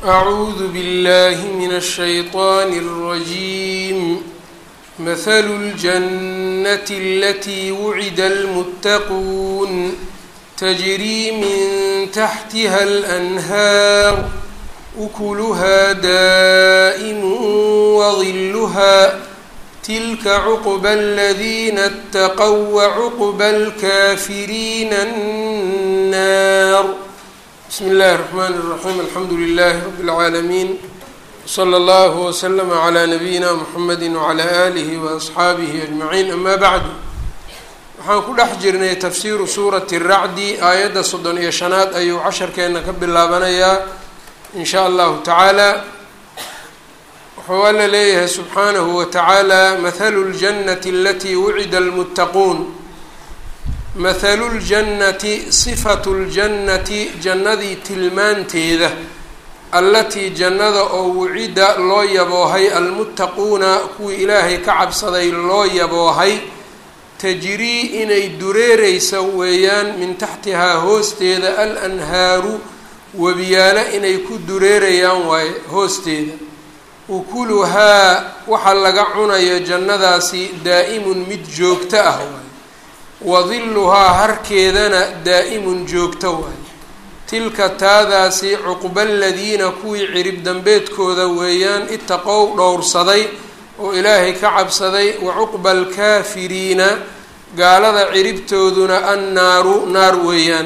أعوذ بالله من الشيطان الرجيم مثل الجنة التي وعد المتقون تجري من تحتها الأنهار أكلها دائم وظلها تلك عقبى الذين اتقوا وعقبى الكافرين النار بسم الله الرحمن الرحيم الحمد لله رب العالمين وصلى الله وسلم على نبيina mحamedi وعlى آlihi وأصxaabihi أجمaعين أma bعd waxaan ku dhex jirnay tafsiru suuraةi الracdi aayadda soddon iyo shanaad ayuu casharkeena ka bilaabanayaa in shaء allahu taعaalى wuxuu alla leeyahay subxaanahu wataعaalى mahalu الجanaةi اlatي wucida الmتaquun mathalu ljannati sifatu ljannati jannadii tilmaanteeda allatii jannada oo wucida loo yaboohay almuttaquuna kuwii ilaahay ka cabsaday loo yaboohay tajrii inay dureereysa weeyaan min taxtihaa hoosteeda al anhaaru webiyaalo inay ku dureerayaan waaye hoosteeda ukuluhaa waxa laga cunayo jannadaasi daa'imun mid joogto ah waay wadiluhaa harkeedana daa'imun joogto waay tilka taadaasi cuqba aladiina kuwii cirib dambeedkooda weeyaan itaqow dhowrsaday oo ilaahay ka cabsaday wa cuqba alkaafiriina gaalada ciribtooduna annaaru naar weeyaan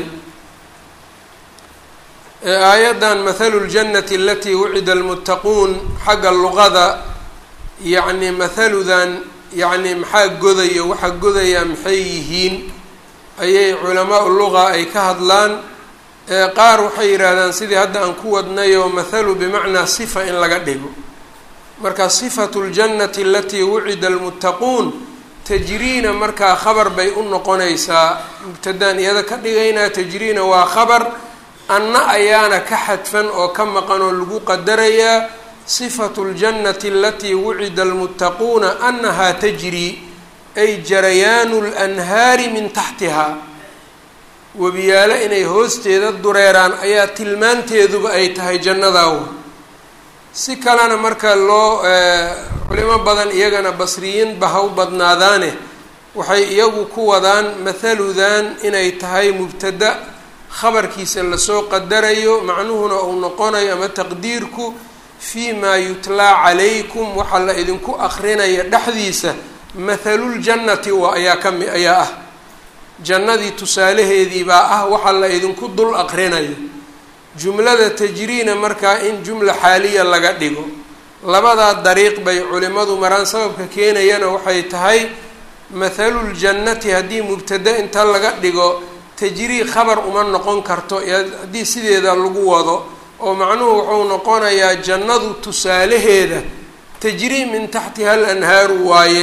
aayaddan mathalu ljannati alatii wucida almuttaquun xagga luqada yacni mathaludan yacni maxaa godayo waxa godayaa maxay yihiin ayay culamaa luqa ay ka hadlaan qaar waxay yidhaahdaan sidii hadda aan ku wadnayoo mathalu bimacnaa sifa in laga dhigo marka sifatu ljannati alatii wucida almuttaquun tajriina markaa khabar bay u noqonaysaa mubtadaan iyada ka dhigaynaa tajriina waa khabar anna ayaana ka xadfan oo ka maqan oo lagu qadarayaa sifatu ljannati alatii wucida almuttaquuna annahaa tajrii ay jarayaanu lanhaari min taxtihaa webiyaalo inay hoosteeda dureeraan ayaa tilmaanteeduba ay tahay jannadaawa si kalena marka loo culimo badan iyagana basriyiinba ha u badnaadaane waxay iyagu ku wadaan mathaludan inay tahay mubtada khabarkiisa lasoo qadarayo macnuhuna uu noqonayo ama taqdiirku fii maa yutlaa calaykum waxaa la idinku akrinaya dhexdiisa mathaluljannati waa ayaa ka mi ayaa ah jannadii tusaalaheedii baa ah waxaa la idinku dul aqrinayo jumlada tajriina markaa in jumla xaaliya laga dhigo labadaa dariiq bay culimadu maraan sababka keenayana waxay tahay mathaluljannati haddii mubtada inta laga dhigo tajrii khabar uma noqon karto haddii sideeda lagu wado oo macnuhu wuxuu noqonayaa jannadu tusaalaheeda tajrii min taxtiha al anhaaru waaye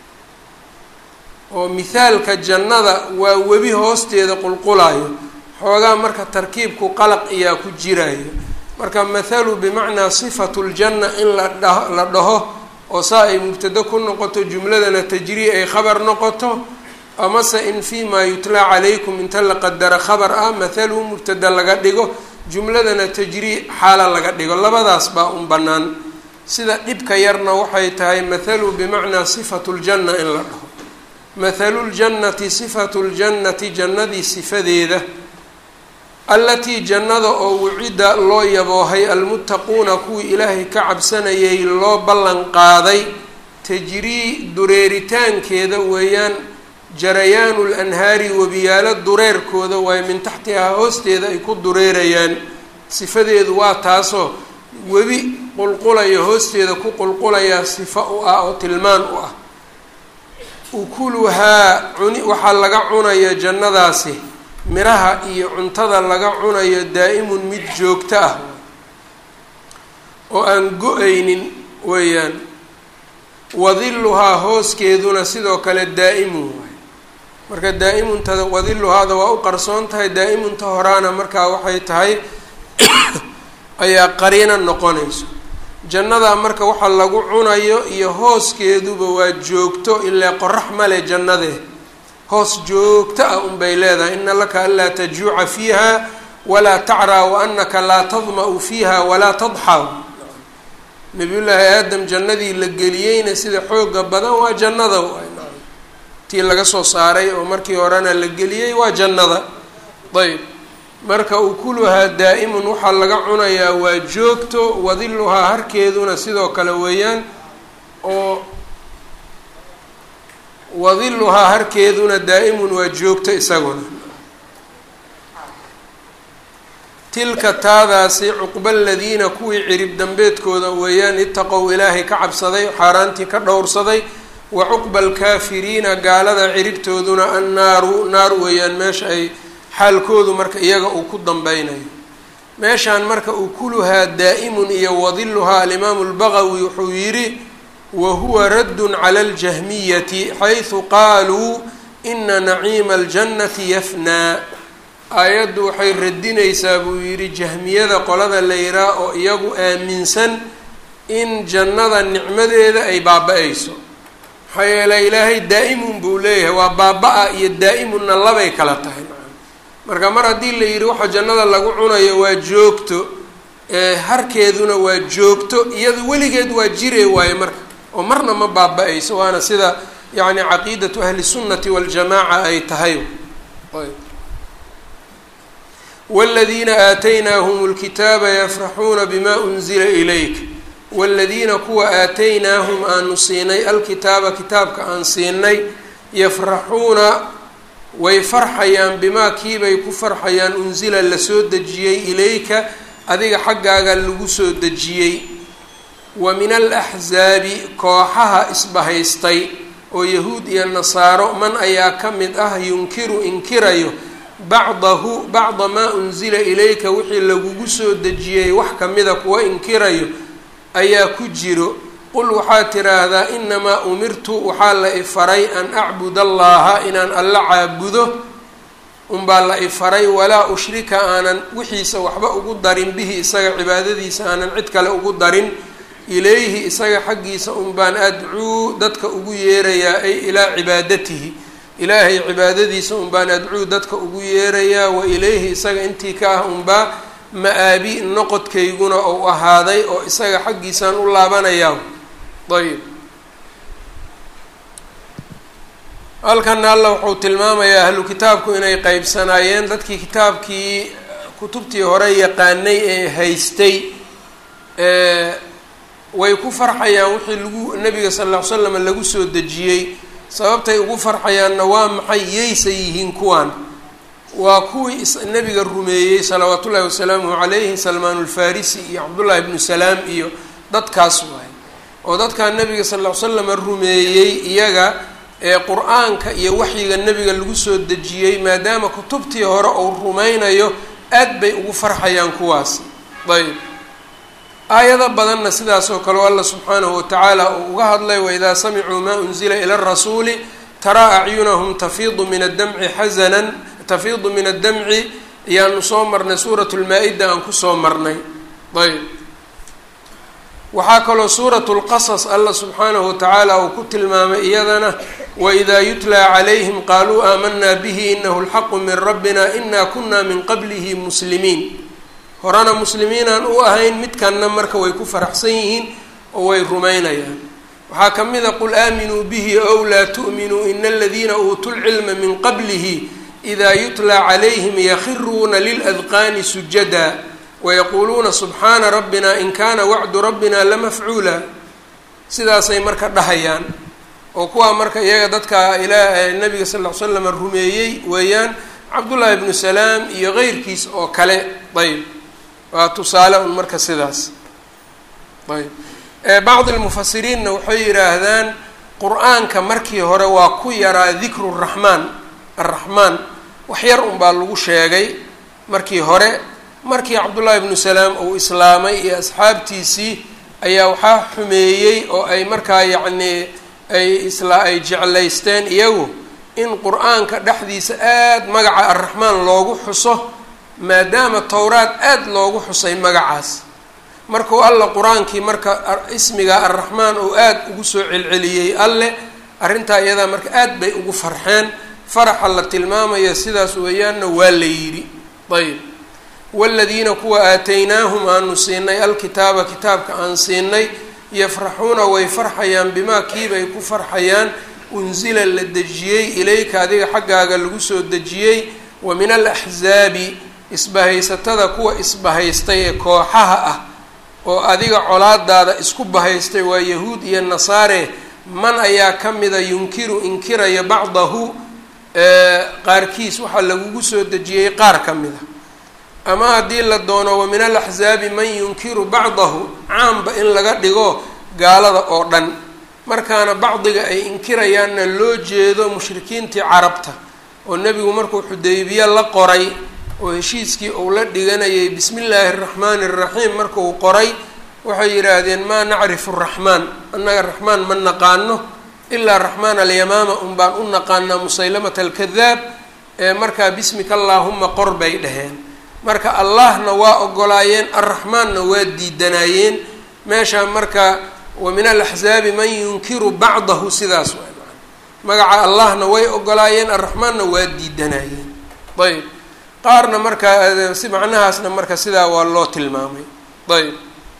oo mithaalka jannada waa webi hoosteeda qulqulayo xoogaa marka tarkiibku qalaq iyaa ku jirayo marka mathalu bimacnaa sifatu ljanna in la dha la dhaho oo saa ay mubtado ku noqoto jumladana tajrii ay khabar noqoto amase in fii maa yutlaa calaykum inta la qadara khabar ah mathalu mubtada laga dhigo jumladana tajrii xaala laga dhigo labadaas baa un bannaan sida dhibka yarna waxay tahay mathalu bimacnaa sifatu ljanna in la dhaho mathalu ljannati sifatu ljannati jannadii sifadeeda allatii jannada oo wucida loo yaboohay almuttaquuna kuwii ilaahay ka cabsanayay loo ballan qaaday tajrii dureeritaankeeda weeyaan jarayaanu lanhaari webiyaalo dureerkooda waayo min taxtihaa hoosteeda ay ku dureerayaan sifadeedu waa taasoo webi qulqulaya hoosteeda ku qulqulayaa sifa u ah oo tilmaan u ah ukuluhaa cuni waxaa laga cunaya jannadaasi miraha iyo cuntada laga cunayo daa'imun mid joogto ah oo aan go-aynin weeyaan wadiluhaa hooskeeduna sidoo kale daa'imun waay marka daa'imuntada wadiluhaada waa u qarsoon tahay daa'imunta horaana markaa waxay tahay ayaa qariina noqonayso jannadaa marka waxa lagu cunayo iyo hooskeeduba waa joogto ilaa qorax male jannadee hoos joogto ah unbay leedahay ina laka anlaa tajuuca fiiha walaa tacraa waanaka laa tadma-u fiiha walaa tadxaw nabiyullaahi aadam jannadii la geliyeyna sida xooga badan waa jannada tii laga soo saaray oo markii horena la geliyey waa jannada ayb marka ukuluhaa daa'imun waxaa laga cunayaa waa joogto wadiluhaa harkeeduna sidoo kale weeyaan oo wadiluhaa harkeeduna daa'imun waa joogto isaguna tilka taadaasi cuqba aladiina kuwii cirib dambeedkooda weeyaan itaqow ilaahay ka cabsaday xaaraantii ka dhowrsaday wa cuqba alkaafiriina gaalada ciribtooduna annaaru naar weeyaan meesha ay xaalkoodu marka iyaga uu ku dambeynayo meeshaan marka ukuluhaa daa'imun iyo wadiluhaa alimaamu lbagawi wuxuu yidhi wa huwa raddun cala aljahmiyati xaysu qaaluu ina naciima aljannati yafnaa aayaddu waxay radinaysaa buu yidhi jahmiyada qolada layraa oo iyagu aaminsan in jannada nicmadeeda ay baaba-ayso maxaa yeeley ilaahay daa'imun buu leeyahay waa baaba-a iyo daa'imunna labay kala tahay marka mar haddii la yidhi waxa jannada lagu cunayo waa joogto harkeeduna waa joogto iyadu weligeed waa jire waaye marka oo marna ma baaba-ayso waana sida yacni caqiidatu ahli sunnati waljamaaca ay tahay wاladiina aataynaahum اlkitaaba yafraxuuna bima unzila ilayk wاladiina kuwa aataynaahum aanu siinay alkitaaba kitaabka aan siinay yafraxuuna way farxayaan bimaa kiibay ku farxayaan unsila lasoo dejiyey ilayka adiga xaggaaga lagu soo dejiyey wa min alaxsaabi kooxaha isbahaystay oo yahuud iyo nasaaro man ayaa ka mid ah yunkiru inkirayo bacdahu bacda maa unsila ilayka wixii lagugu soo dejiyey wax kamida kuwa inkirayo ayaa ku jiro qul waxaad tiraahdaa inamaa umirtu waxaa la ifaray an acbud allaha inaan alla caabudo unbaa la ifaray walaa ushrika aanan wixiisa waxba ugu darin bihi isaga cibaadadiisa aanan cid kale ugu darin ilayhi isaga xaggiisa unbaan adcuu dadka ugu yeerayaa ay ilaa cibaadatihi ilaahay cibaadadiisa unbaan adcuu dadka ugu yeerayaa wa ilayhi isaga intii ka ah unbaa ma-aabi noqodkayguna ou ahaaday oo isaga xaggiisaan u laabanayaa ayb halkana alla wuxuu tilmaamayaa ahlu kitaabku inay qeybsanaayeen dadkii kitaabkii kutubtii hore yaqaanay ee haystay way ku farxayaan wixii lagu nabiga sal ll ly slam lagu soo dejiyey sababtay ugu farxayaanna waa maxay yaysa yihiin kuwan waa kuwii nabiga rumeeyey salawaat ullahi wasalaamuhu calayhi salmaan ulfarisi iyo cabdullahi bnu salaam iyo dadkaas waay oo dadkaa nabiga sal ll ly slama rumeeyey iyaga ee qur-aanka iyo waxyiga nebiga lagu soo dejiyey maadaama kutubtii hore uu rumaynayo aad bay ugu farxayaan kuwaasi ayb aayado badanna sidaas oo kale alla subxaanahu watacaala uu uga hadlay waidaa samicuu maa unzila ila rasuuli taraa acyunahum tafiidu min addamci xasanan tafiidu min addamci ayaanu soo marnay suurat lmaa-ida aan kusoo marnay ayb waxaa kaloo suuratu lqasas alla subxaanahu watacaala uu ku tilmaamay iyadana waidaa yutlaa calayhim qaaluu aamanaa bihi inahu lxaqu min rabbina ina kuna min qablihi muslimiin horena muslimiinaan u ahayn midkanna marka way ku faraxsan yihiin oo way rumaynayaan waxaa ka mid a qul aaminuu bihi ow laa tu'minuu ina aladiina uutuu lcilma min qablihi idaa yutlaa calayhim yakhiruuna liladqaani sujada wayaquuluuna subxaana rabbina in kaana wacdu rabbina lamafcuula sidaasay marka dhahayaan oo kuwaa marka iyaga dadka ilaa nabiga sal ll ly slam rumeeyey weeyaan cabdullaahi bnu salaam iyo keyrkiis oo kale ayb waa tusaale un marka sidaas ayb bacdi lmufasiriinna waxay yidhaahdaan qur-aanka markii hore waa ku yaraa dikru raxmaan arraxmaan wax yar un baa lagu sheegay markii hore markii cabdullaahi bnu salaam uu islaamay iyo asxaabtiisii ayaa waxaa xumeeyey oo ay markaa yacnii ay isla ay jeclaysteen iyagu in qur-aanka dhexdiisa aada magaca arraxmaan loogu xuso maadaama towraad aada loogu xusay magacaas markuu alla qur-aankii marka ismiga arraxmaan uu aada ugu soo celceliyey alle arrintaa iyadaa marka aad bay ugu farxeen faraxa la tilmaamaya sidaas weeyaanna waa la yidhi ayb waaladiina kuwa aataynaahum aanu siinay alkitaaba kitaabka aan siinay yafraxuuna way farxayaan bimaa kiibay ku farxayaan unsila la dejiyey ilayka adiga xaggaaga lagu soo dejiyey wa min alaxsaabi isbahaysatada kuwa isbahaystay ee kooxaha ah oo adiga colaadaada isku bahaystay waa yahuud iyo nasaare man ayaa ka mida yunkiru inkiraya bacdahu qaarkiis waxaa lagugu soo dejiyey qaar ka mida ama haddii la doono wa min alaxsaabi man yunkiru bacdahu caamba in laga dhigo gaalada oo dhan markaana bacdiga ay inkirayaanna loo jeedo mushrikiintii carabta oo nebigu markuu xudaybiye la qoray oo heshiiskii uu la dhiganayay bismi illaahi araxmaani araxiim markuu qoray waxay yidhaahdeen maa nacrifu raxmaan annaga raxmaan ma naqaano ilaa raxmaan alyamaama un baan u naqaanaa musaylamata alkadaab ee markaa bismika allaahuma qor bay dhaheen marka allahna waa ogolaayeen arraxmaanna waa diidanaayeen meeshaa marka wa min alaxsaabi man yunkiru bacdahu sidaas waa magaca allahna way ogolaayeen arraxmaanna waa diidanaayeen ayb qaarna markaa si macnahaasna marka sidaa waa loo tilmaamay ayb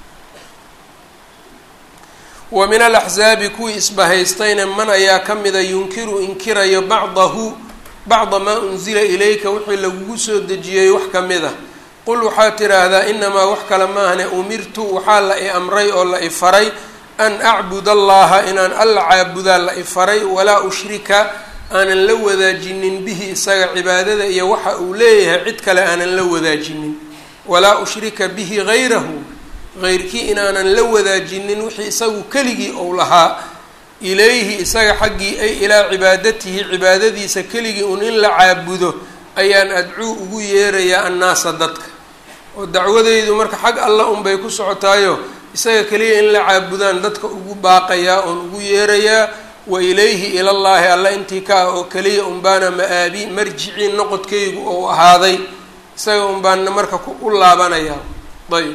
wa min alaxsaabi kuwii isbahaystayna man ayaa ka mida yunkiru inkirayo bacdahu bacda maa unsila ilayka wixii lagugu soo dejiyey wax ka mid a qul waxaad tidhaahdaa inamaa wax kale maahne umirtu waxaa la i amray oo la i faray an acbud allaha inaan alla caabudaa la i faray walaa ushrika aanan la wadaajinin bihi isaga cibaadada iyo waxa uu leeyahay cid kale aanan la wadaajinin walaa ushrika bihi hayrahu heyrkii inaanan la wadaajinin wixii isagu keligii ou lahaa ilayhi isaga xaggii ay ilaa cibaadatihi cibaadadiisa keligii un in la caabudo ayaan adcuu ugu yeerayaa annaasa dadka oo dacwadeydu marka xag alla unbay ku socotaayo isaga keliya in la caabudaan dadka ugu baaqayaa oon ugu yeerayaa wa ilayhi ilallaahi alla intii ka ah oo keliya unbaana ma-aabi marjicii noqodkaygu ou ahaaday isaga unbaana marka u laabanayaa ayb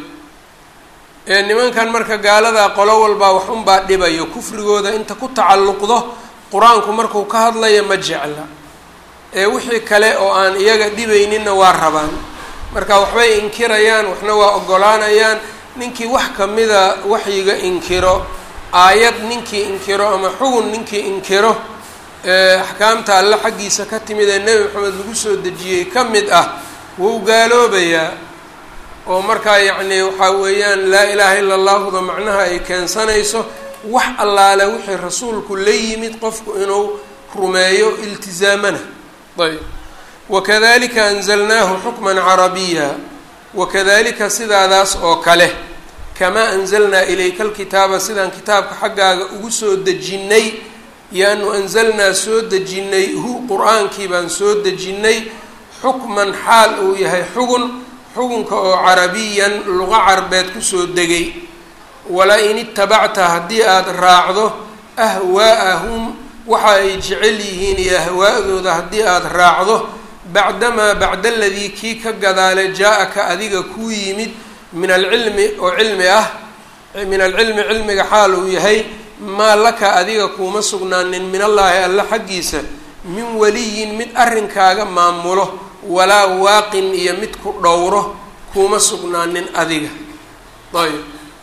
ee nimankan marka gaaladaa qolo walbaa wax unbaa dhibayo kufrigooda inta ku tacalluqdo qur-aanku markuu ka hadlayo ma jecla ee wixii kale oo aan iyaga dhibayninna waa rabaan marka waxbay inkirayaan waxna waa ogolaanayaan ninkii wax kamida waxyiga inkiro aayad ninkii inkiro ama xugun ninkii inkiro axkaamta alle xaggiisa ka timid ee nebi maxamed lagu soo dejiyey ka mid ah wuu gaaloobayaa oo markaa yacni waxaa weeyaan laa ilaaha ila allahuda macnaha ay keensanayso wax allaale wixii rasuulku la yimid qofku inuu rumeeyo iltizaamana ayb wakadalika anzalnaahu xukman carabiya wakadalika sidaadaas oo kale kamaa anzalnaa ilayka alkitaaba sidaan kitaabka xaggaaga ugu soo dejinnay yaanu anzalnaa soo dejinnay hu qur-aankii baan soo dejinnay xukman xaal uu yahay xugun xukunka oo carabiyan luqa carbeed kusoo degay wala in itabacta haddii aada raacdo ahwaa'ahum waxa ay jecel yihiin iyo ahwaa'dooda haddii aada raacdo bacdamaa bacda aladii kii ka gadaale jaa-aka adiga kuu yimid min alcilmi oo cilmi ah min alcilmi cilmiga xaal uu yahay maa laka adiga kuuma sugnaanin min allaahi alla xaggiisa min waliyin mid arrinkaaga maamulo walaa waaqin iyo mid ku dhowro kuuma sugnaanin adiga ayb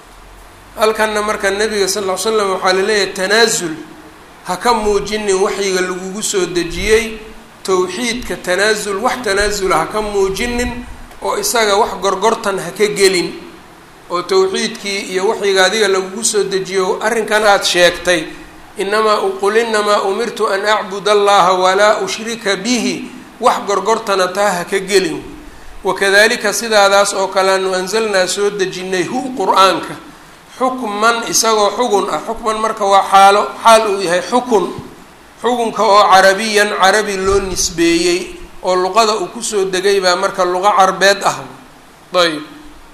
halkanna marka nabiga sal ll ly slam waxaa laleeyahay tanaasul ha ka muujinin waxyiga lagugu soo dejiyey towxiidka tanaasul wax tanaasula ha ka muujinin oo isaga wax gorgortan ha ka gelin oo towxiidkii iyo waxyiga adiga lagugu soo dejiyo arrinkan aada sheegtay inamaa qul inamaa umirtu an acbud allaha walaa ushrika bihi wax gorgortana taa ha ka gelin wakadalika sidaadaas oo kale anu anzalnaa soo dejinnay hu qur-aanka xukman isagoo xugun ah xukman marka waa xaalo xaal uu yahay xukun xukunka oo carabiyan carabi loo nisbeeyey oo luqada uu kusoo degay baa marka luqo carbeed ah ayb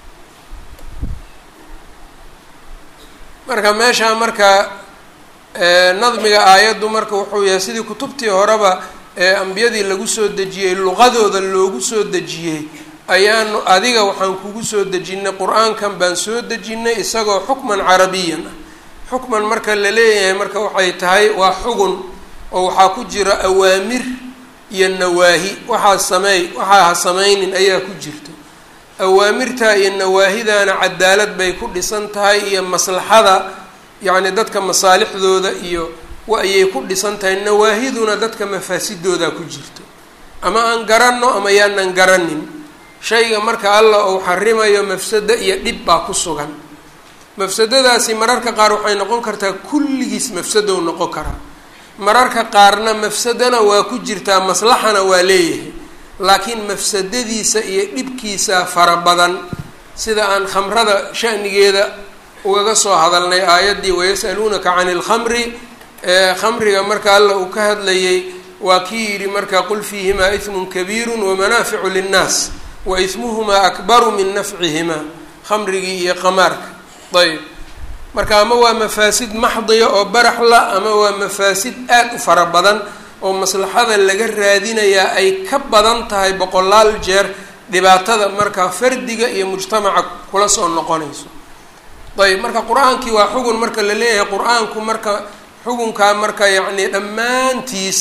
marka meeshaa marka nadmiga aayaddu marka wuxuu yahay sidii kutubtii horeba ee ambiyadii lagu soo dejiyey luqadooda loogu soo dejiyey ayaanu adiga waxaan kugu soo dejinnay qur-aankan baan soo dejinnay isagoo xukman carabiyan ah xukman marka la leeyahay marka waxay tahay waa xugun oo waxaa ku jira awaamir iyo nawaahi waxaa sameey waxaa ha sameynin ayaa ku jirto awaamirtaa iyo nawaahidaana cadaalad bay ku dhisan tahay iyo maslaxada yacni dadka masaalixdooda iyo waayay ku dhisan tahay nawaahiduna dadka mafaasidooda ku jirto ama aan garanno ama yaanan garanin shayga marka allah uu xarimayo mafsado iyo dhib baa ku sugan mafsadadaasi mararka qaar waxay noqon kartaa kulligiis mafsadow noqon karaa mararka qaarna mafsadana waa ku jirtaa maslaxana waa leeyahay laakiin mafsadadiisa iyo dhibkiisa fara badan sida aan khamrada shanigeeda ugaga soo hadalnay aayaddii wayas'aluunaka cani ilkhamri khamriga marka alla uu ka hadlayay waa kii yidhi marka qul fiihimaa ismun kabiiru wamanaaficu linnaas wa ismuhumaa akbaru min nafcihimaa khamrigii iyo qamaarka ayb marka ama waa mafaasid maxdiya oo baraxla ama waa mafaasid aada u fara badan oo maslaxada laga raadinayaa ay ka badan tahay boqolaal jeer dhibaatada markaa fardiga iyo mujtamaca kula soo noqonayso ayb marka qur-aankii waa xugun marka la leeyahay qur-aanku marka xugunkaa marka yacni dhammaantiis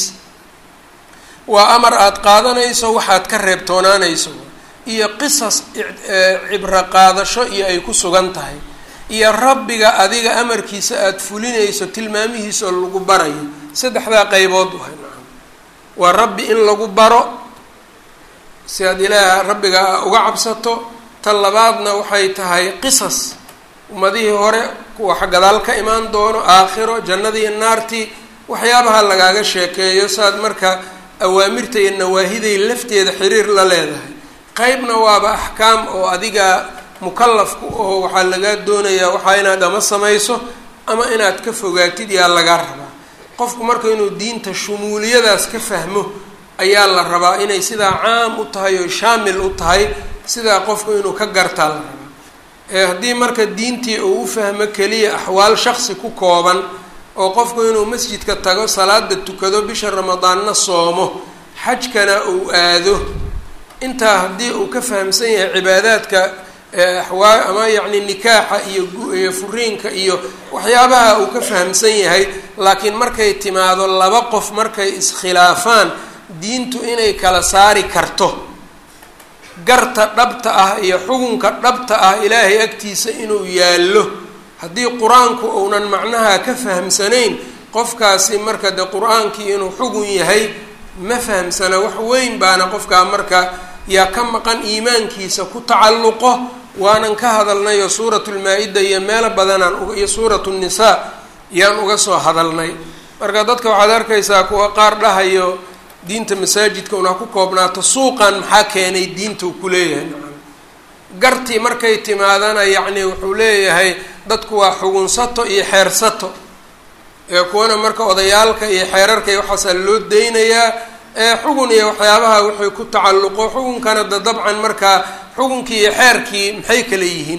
waa amar aada qaadanayso waxaad ka reebtoonaanayso iyo qisas cibro qaadasho iyo ay ku sugan tahay iyo rabbiga adiga amarkiisa aada fulinayso tilmaamihiisa oo lagu barayo saddexdaa qeybood wahay nacam waa rabbi in lagu baro si aad ilaaha rabbiga uga cabsato tan labaadna waxay tahay qisas ummadihii hore kuwa gadaal ka imaan doono aakhiro jannadii naartii waxyaabaha lagaaga sheekeeyo saad marka awaamirta iyo nawaahiday lafteeda xiriir la leedahay qeybna waaba axkaam oo adiga mukalafku oo waxaa lagaa doonayaa waxaa inaad ama samayso ama inaad ka fogaatid yaa lagaa rabaa qofku marka inuu diinta shumuuliyadaas ka fahmo ayaa la rabaa inay sidaa caam u tahay oo shaamil u tahay sidaa qofku inuu ka gartaa la rabaa ee haddii marka diintii uu u fahmo keliya axwaal shaksi ku kooban oo qofku inuu masjidka tago salaada tukado bisha ramadaanna soomo xajkana uu aado intaa haddii uu ka fahamsan yahay cibaadaadka axwaa ama yacni nikaaxa iyo iyo furiinka iyo waxyaabaha uu ka fahamsan yahay laakiin markay timaado laba qof markay iskhilaafaan diintu inay kala saari karto garta dhabta ah iyo xukunka dhabta ah ilaahay agtiisa inuu yaallo haddii qur-aanku uunan macnaha ka fahamsanayn qofkaasi marka de qur-aankii inuu xugun yahay ma fahamsana wax weyn baana qofkaa marka yaa ka maqan iimaankiisa ku tacalluqo waanan ka hadalnay oo suuratu lmaa-ida iyo meelo badanaan iyo suuratu nnisaa yaan uga soo hadalnay marka dadka waxaad arkaysaa kuwa qaar dhahayo diinta masaajidka una ku koobnaato suuqan maxaa keenay diinta uu ku leeyahay nacam gartii markay timaadana yacni wuxuu leeyahay dadku waa xugunsato iyo xeersato ee kuwana marka odayaalka iyo xeerarka iyo waxaasaa loo deynayaa ee xugun iyo waxyaabaha wixii ku tacalluqo xukunkana da dabcan markaa xukunkii iyo xeerkii maxay kala yihiin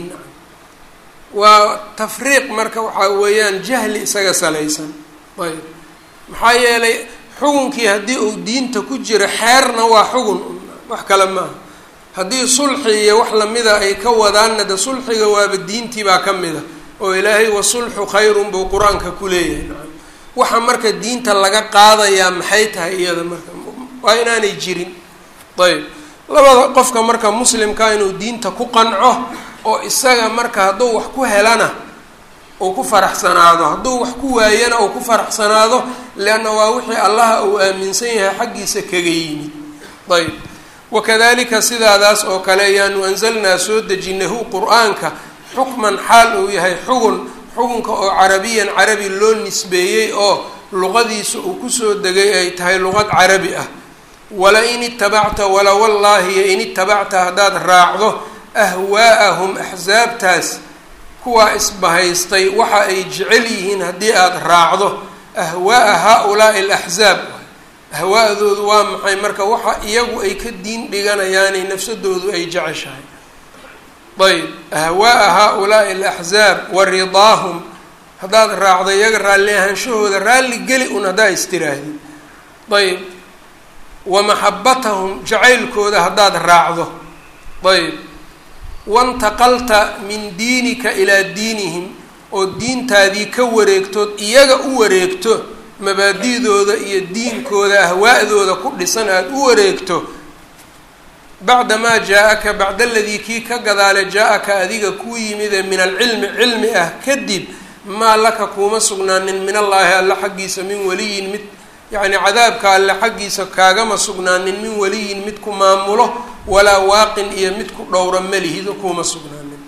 waa tafriiq marka waxaa weeyaan jahli isaga salaysan ayb maxaa yeelay xukunkii haddii uu diinta ku jiro xeerna waa xugun wax kale maaha haddii sulxi iyo wax lamida ay ka wadaanna de sulxiga waaba diintii baa ka mid a oo ilaahay wasulxu khayrun buu qur-aanka ku leeyahay nacam waxa marka diinta laga qaadayaa maxay tahay iyada marka waa inaanay jirin ayb labada qofka marka muslimka inuu diinta ku qanco oo isaga marka hadduu wax ku helana uu ku faraxsanaado hadduu wax ku waayana uu ku faraxsanaado leanna waa wixii allaha uu aaminsan yahay xaggiisa kaga yimid ayb wakadalika sidaadaas oo kale ayaanu anzalnaa soo dejinahu qur-aanka xukman xaal uu yahay xugun xukunka oo carabiyan carabi loo nisbeeyey oo luqadiisa uu kusoo degay ay tahay luqad carabi ah wala in itabacta wala wallaahi yo in itabacta haddaad raacdo ahwaa'ahum axsaabtaas kuwaa isbahaystay waxa ay jecel yihiin haddii aada raacdo ahwaa'a haa-ulaa'i alaxsaab ahwaa'doodu waa maxay marka waxa iyagu ay ka diin dhiganayaanay nafsadoodu ay jeceshahay ayb ahwaa'a haa-ulaa'i alaxsaab wa ridaahum haddaad raacdo iyaga raalli ahaanshahooda raalli geli un haddaa istiraahdi ayb wa maxabatahum jacaylkooda haddaad raacdo ayb wantaqalta min diinika ilaa diinihim oo diintaadii ka wareegtood iyaga u wareegto mabaadidooda iyo diinkooda ahwaa'dooda ku dhisan aada u wareegto bacdamaa jaa-aka bacda aladii kii ka gadaale jaa-aka adiga kuu yimide min alcilmi cilmi ah kadib maa laka kuuma sugnaanin min allaahi alle xaggiisa min weliyin mid yacni cadaabka alle xaggiisa kaagama sugnaanin min weliyin mid ku maamulo walaa waaqin iyo mid ku dhowra melihido kuuma sugnaanin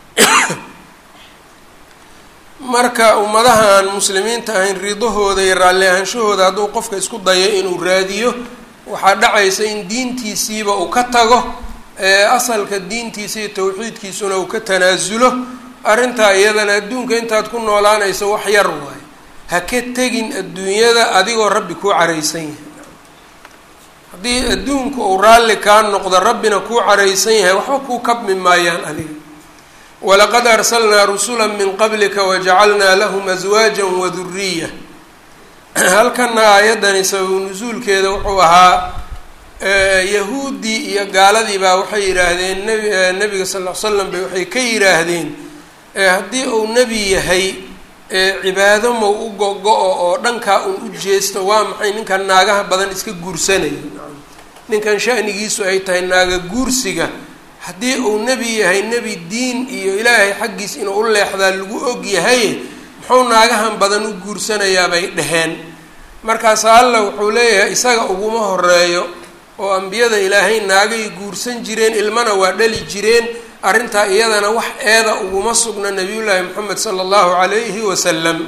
marka ummadaha aan muslimiinta ahayn ridahooda iyo raalli ahaanshahooda hadduu qofka isku dayo inuu raadiyo waxaa dhacaysa in diintiisiiba uu ka tago asalka diintiisa iyo tawxiidkiisuna uu ka tanaasulo arrintaa iyadana adduunka intaad ku noolaanayso wax yar waayo ha ka tegin adduunyada adigoo rabbi kuu caraysan yahay haddii adduunku uu raalli kaa noqdo rabbina kuu caraysan yahay waxba kuu kabmi maayaan adiga walaqad arsalnaa rusula min qablika wajacalnaa lahum aswaaja waduriya halkana aayaddani sababu nusuulkeeda wuxuu ahaa yahuuddii iyo gaaladii baa waxay yidhaahdeen nbi nabiga sal l slam bay waxay ka yidhaahdeen haddii uu nebi yahay cibaado mow u go-go-o oo dhankaa un u jeesto waa maxay ninkan naagaha badan iska guursanayo ninkan shanigiisu ay tahay naaga guursiga haddii uu nebi yahay nebi diin iyo ilaahay xaggiis inuu u leexdaa lagu og yahay muxuu naagahan badan u guursanayaa bay dheheen markaasa alla wuxuu leeyahay isaga uguma horeeyo oo ambiyada ilaahay naagay guursan jireen ilmana waa dhali jireen arrintaa iyadana wax eeda uguma sugna nabiyullaahi moxamed sala allahu calayhi wasalam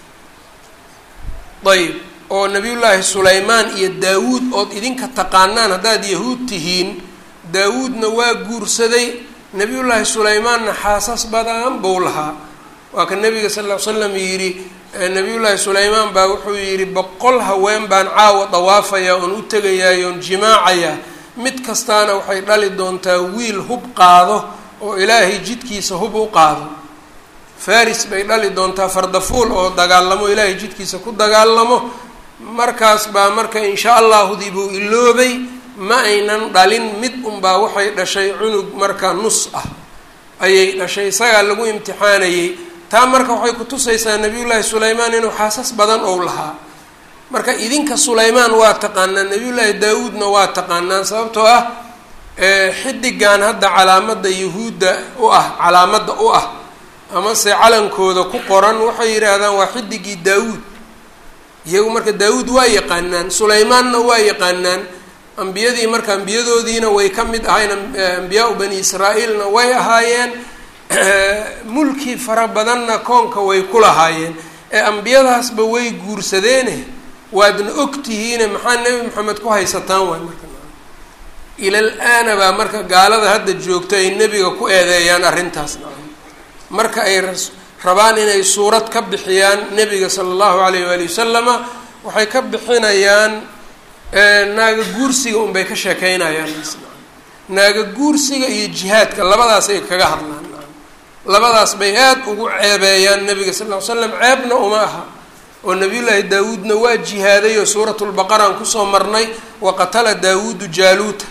ayb oo nabiyullaahi sulaymaan iyo daawuud ood idinka taqaanaan haddaad yahuud tihiin daawuudna waa guursaday nabiyullaahi sulaymaanna xaasas badan buu lahaa waa ka nabiga sal ll ly slam yidhi nabiyullaahi sulaymaan baa wuxuu yidhi boqol haween baan caawa dawaafaya oon u tegayaay oon jimaacayaa mid kastaana waxay dhali doontaa wiil hub qaado oo ilaahay jidkiisa hub u qaado faris bay dhali doontaa fardafuul oo dagaalamo ilaahay jidkiisa ku dagaalamo markaas baa marka insha allahudii buu iloobay ma aynan dhalin mid unbaa waxay dhashay cunug marka nus ah ayay dhashay isagaa lagu imtixaanayey taa marka waxay kutusaysaa nabiyullaahi sulaymaan inuu xaasas badan ou lahaa marka idinka sulaymaan waa taqaanaan nabiyullaahi daawuudna waa taqaanaan sababtoo ah xidigan hadda calaamada yahuudda u ah calaamadda u ah amase calankooda ku qoran waxay yidhaahdaan waa xidigii daawuud iyagu marka daawuud waa yaqaanaan sulaymaanna waa yaqaanaan ambiyadii marka ambiyadoodiina way ka mid ahayn ambiyaa-u bani israa'iilna way ahaayeen mulki fara badanna koonka way ku lahaayeen ee ambiyadaasba way guursadeene waadna ogtihiine maxaa nebi maxamed ku haysataan waay marka ilal aana baa marka gaalada hadda joogto ay nebiga ku eedeeyaan arrintaas marka ay rabaan inay suurad ka bixiyaan nebiga sala allahu alayh waali wasalama waxay ka bixinayaan naaga guursiga unbay ka sheekeynayaan naaga guursiga iyo jihaadka labadaas ay kaga hadlaan labadaas bay aad ugu ceebeeyaan nebiga sal ll ly slam ceebna uma aha oo nabiyullaahi daawuudna waa jihaaday oo suuratulbaqaraan kusoo marnay wa qatala daawuudu jaaluuta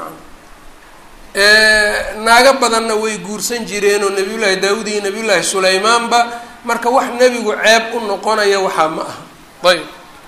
naago badanna way guursan jireen oo nabiyullaahi daawuud iyo nabiyullaahi sulaymaanba marka wax nebigu ceeb u noqonaya waxaa ma aha ayb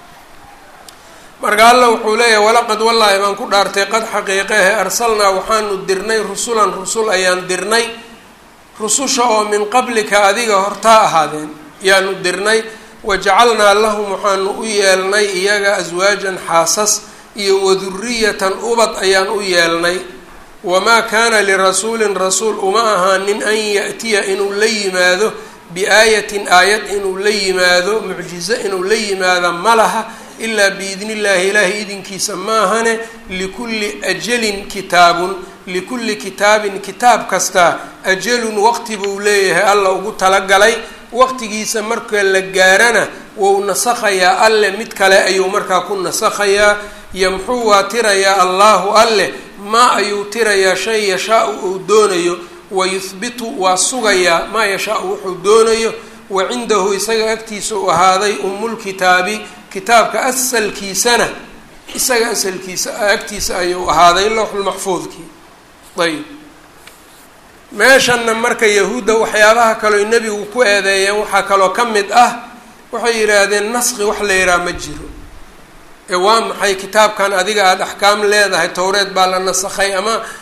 marka alla wuxuu leeyahay walaqad wallaahi baan ku dhaartay qad xaqiiqehe arsalnaa waxaanu dirnay rusulan rusul ayaan dirnay rususha oo min qablika adiga hortaa ahaadeen yaanu dirnay wajacalnaa lahum waxaanu u yeelnay iyaga aswaajan xaasas iyo waduriyatan ubad ayaan u yeelnay wamaa kaana lirasuulin rasuul uma ahaanin an ya'tiya inuu la yimaado biaayatin aayad inuu la yimaado mucjizo inuu la yimaado ma laha ilaa biidni illaahi ilaahay idinkiisa maahane likulli ajalin kitaabun likulli kitaabin kitaab kastaa ajalun waqti buu leeyahay alla ugu talagalay waqtigiisa marka la gaarana wou nasakhayaa alle mid kale ayuu markaa ku nasakhayaa yamxuu waa tirayaa allaahu alle maa ayuu tirayaa shay yashaa-u uu doonayo wayuhbitu waa sugayaa maa yashaa-u wuxuu doonayo wa cindahu isaga agtiisa u ahaaday umulkitaabi kitaabka asalkiisana isaga asalkiisa agtiisa ayuu ahaaday lowxulmaxfuudkii ayb meeshanna marka yahuudda waxyaabaha kaleo nebigu ku eedeeyeen waxaa kaloo ka mid ah waxay yidhaahdeen naski wax la yidhaha ma jiro ee waa maxay kitaabkan adiga aada axkaam leedahay towreed baa la nasakhay ama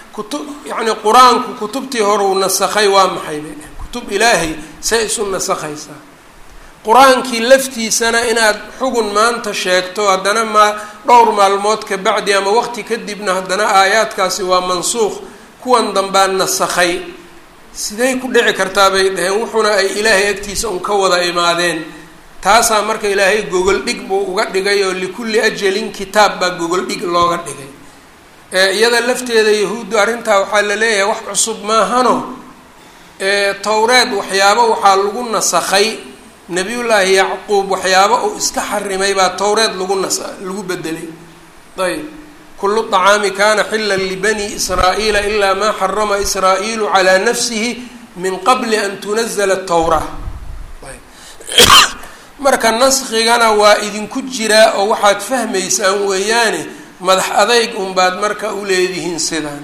kutub yacni qur-aanku kutubtii hore uu nasakhay waa maxay bay dheheen kutub ilaahay say isu nasakhaysaa qur-aankii laftiisana inaad xugun maanta sheegto haddana maa dhowr maalmood ka bacdi ama waqti kadibna haddana aayaadkaasi waa mansuuq kuwan dambaa nasakhay siday ku dhici kartaa bay dhaheen wuxuna ay ilaahay agtiisa un ka wada imaadeen taasaa marka ilaahay gogol dhig buu uga dhigay oo likulli ajalin kitaab baa gogol dhig looga dhigay iyada lafteeda yahuuddu arrintaa waxaa la leeyahay wax cusub maahano towreed waxyaabo waxaa lagu nasakhay nabiyullaahi yacquub waxyaabo uu iska xarimay baa towreed lagu nas lagu bedelay ayb kulu طacaami kana xila libani israa'iila ilaa maa xarama israa'iilu calaa nafsihi min qabli an tunazla towra marka naskigana waa idinku jiraa oo waxaad fahmaysaan weeyaane madax adayg unbaad marka u leedihiin sidaan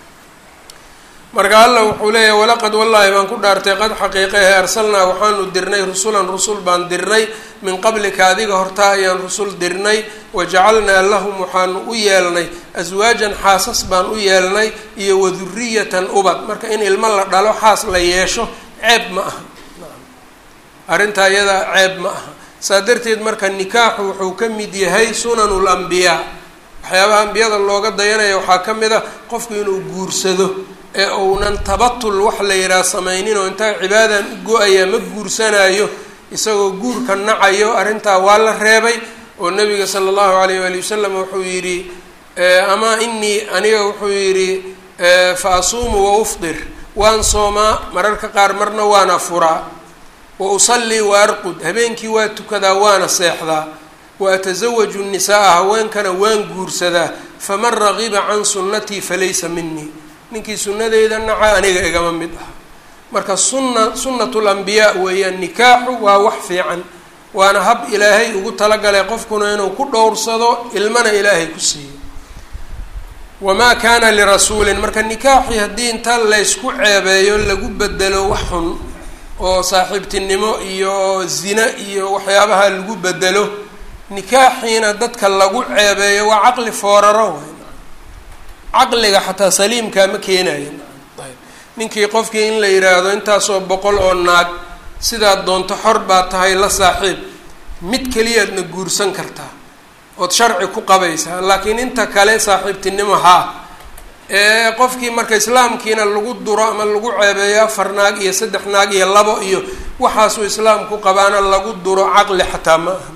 marka alla wuxuu leeyahy walaqad wallaahi baan ku dhaartay qad xaqiiqahe arsalnaa waxaanu dirnay rusulan rusul baan dirnay min qablika adiga hortaa ayaan rusul dirnay wajacalnaa lahum waxaanu u yeelnay aswaajan xaasas baan u yeelnay iyo waduriyatan ubad marka in ilmo la dhalo xaas la yeesho ceeb ma aha arrintaa iyadaa ceeb ma aha saa darteed marka nikaaxu wuxuu ka mid yahay sunanul ambiyaa waxyaabaha ambiyada looga dayanaya waxaa ka mid a qofku inuu guursado ee uunan tabatul wax la yidhaha samaynin oo intaa cibaadan u go-aya ma guursanayo isagoo guurka nacayo arrintaa waa la reebay oo nabiga sala allahu alayh waali wasalam wuxuu yidhi ama inii aniga wuxuu yidhi fa asuumu wa ufdir waan soomaa mararka qaar marna waana furaa wa usallii wa arqud habeenkii waa tukadaa waana seexdaa wa atasawaju nisaaa haweenkana waan guursadaa faman ragiba can sunnatii falaysa minii ninkii sunnadeyda naca aniga igama mid ah marka sunna sunnatu lambiyaa weeyaan nikaaxu waa wax fiican waana hab ilaahay ugu talagalay qofkuna inuu ku dhowrsado ilmana ilaahay ku siiyo wamaa kaana lirasuulin marka nikaaxii haddii inta laysku ceebeeyo lagu bedelo wax xun oo saaxiibtinimo iyo zina iyo waxyaabaha lagu bedelo nikaaxiina dadka lagu ceebeeyo waa caqli fooraro wey caqliga xataa saliimkaa ma keenayo ninkii qofkii in la yidhaahdo intaasoo boqol oo naag sidaad doonto xor baa tahay la saaxiib mid keliyaadna guursan kartaa ood sharci ku qabaysaa laakiin inta kale saaxiibtinimo haa ee qofkii marka islaamkiina lagu duro ama lagu ceebeeyo afar naag iyo saddex naag iyo labo iyo waxaasuu islaamku qabaana lagu duro caqli xataa ma aha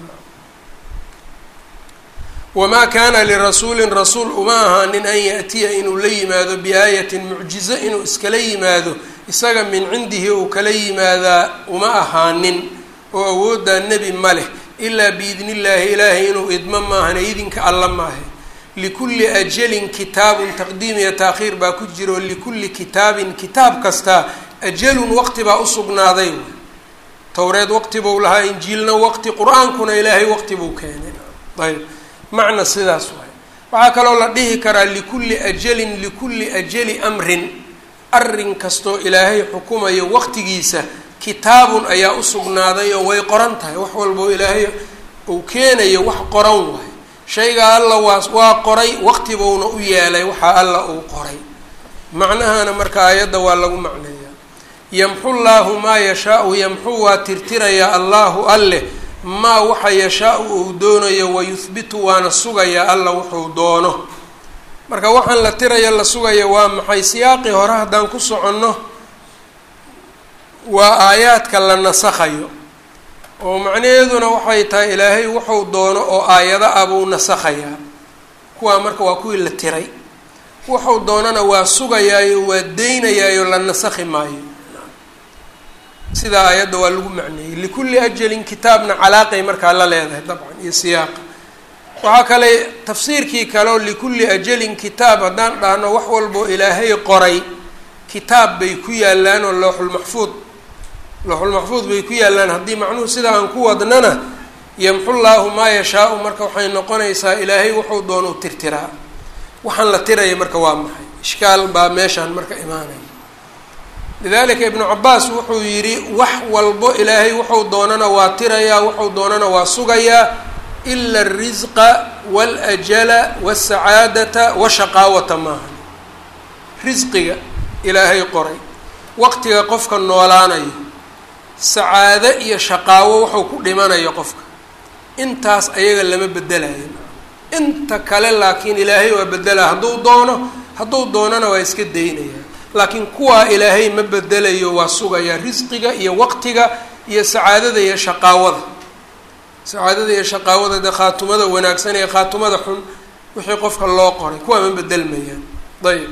wamaa kaana lirasuulin rasuul uma ahaanin an yaatiya inuu la yimaado biaayatin mucjizo inuu iskala yimaado isaga min cindihi uu kala yimaadaa uma ahaanin oo awooddaa nebi ma leh ilaa biidni illaahi ilaahay inuu idmo maahane idinka alla maahe likulli ajalin kitaabun taqdiim iyo taakhiir baa ku jiro likulli kitaabin kitaab kastaa ajalun waqti baa usugnaaday towreed waqti buu lahaa injiilna waqti qur-aankuna ilaahay waqti buu keenay ayb macna sidaas waay waxaa kaloo la dhihi karaa likulli ajalin likulli ajali amrin arrin kastoo ilaahay xukumayo waqtigiisa kitaabun ayaa usugnaaday oo way qoran tahay wax walbao ilaahay uu keenayo wax qoran waay shayga alla waa waa qoray waqti buuna u yeelay waxaa alla uu qoray macnahana marka aayadda waa lagu macneeyaa yamxu llaahu maa yashaau yamxu waa tirtirayaa allaahu alleh maa waxa yashaa-u uu doonayo wayuhbitu waana sugayaa alla wuxuu doono marka waxaan la tirayo la sugaya waa maxay siyaaqii hore haddaan ku soconno waa aayaadka la nasakhayo oo macnaheeduna waxay tahay ilaahay wuxuu doono oo aayado ah buu nasakhayaa kuwaa marka waa kuwii la tiray wuxuu doonana waa sugayaayo waa deynayaayo la nasakhi maayo sidaa aayadda waa lagu macneeyey likulli ajalin kitaabna calaaqay markaa la leedahay dabcan iyo siyaaqa waxaa kale tafsiirkii kaleo likulli ajalin kitaab haddaan dhahno wax walboo ilaahay qoray kitaab bay ku yaalaan oo looxulmaxfuud looxulmaxfuud bay ku yaalaan haddii macnuhu sidaa aan ku wadnana yamxu llaahu maa yashaau marka waxay noqonaysaa ilaahay wuxuu doono u tirtiraa waxaan la tiraya marka waa maxay ishkaal baa meeshaan marka imaanaya lidalika ibnu cabaas wuxuu yidhi wax walbo ilaahay wuxuu doonana waa tirayaa wuxuu doonana waa sugayaa ila alrisqa waاlajala waاsacaadata washaqaawata maaha risqiga ilaahay qoray waqtiga qofka noolaanayo sacaado iyo shaqaawo wuxuu ku dhimanayo qofka intaas ayaga lama bedelayo inta kale laakiin ilaahay waa bedelaa hadduu doono hadduu doonona waa iska daynaya laakiin kuwaa ilaahay ma bedelayo waa sugayaa risqiga iyo waqtiga iyo sacaadada iyo shaqaawada sacaadada iyo shaqaawada dee khaatumada wanaagsan iyo khaatumada xun wixii qofka loo qoray kuwaa ma bedelmayaan ayb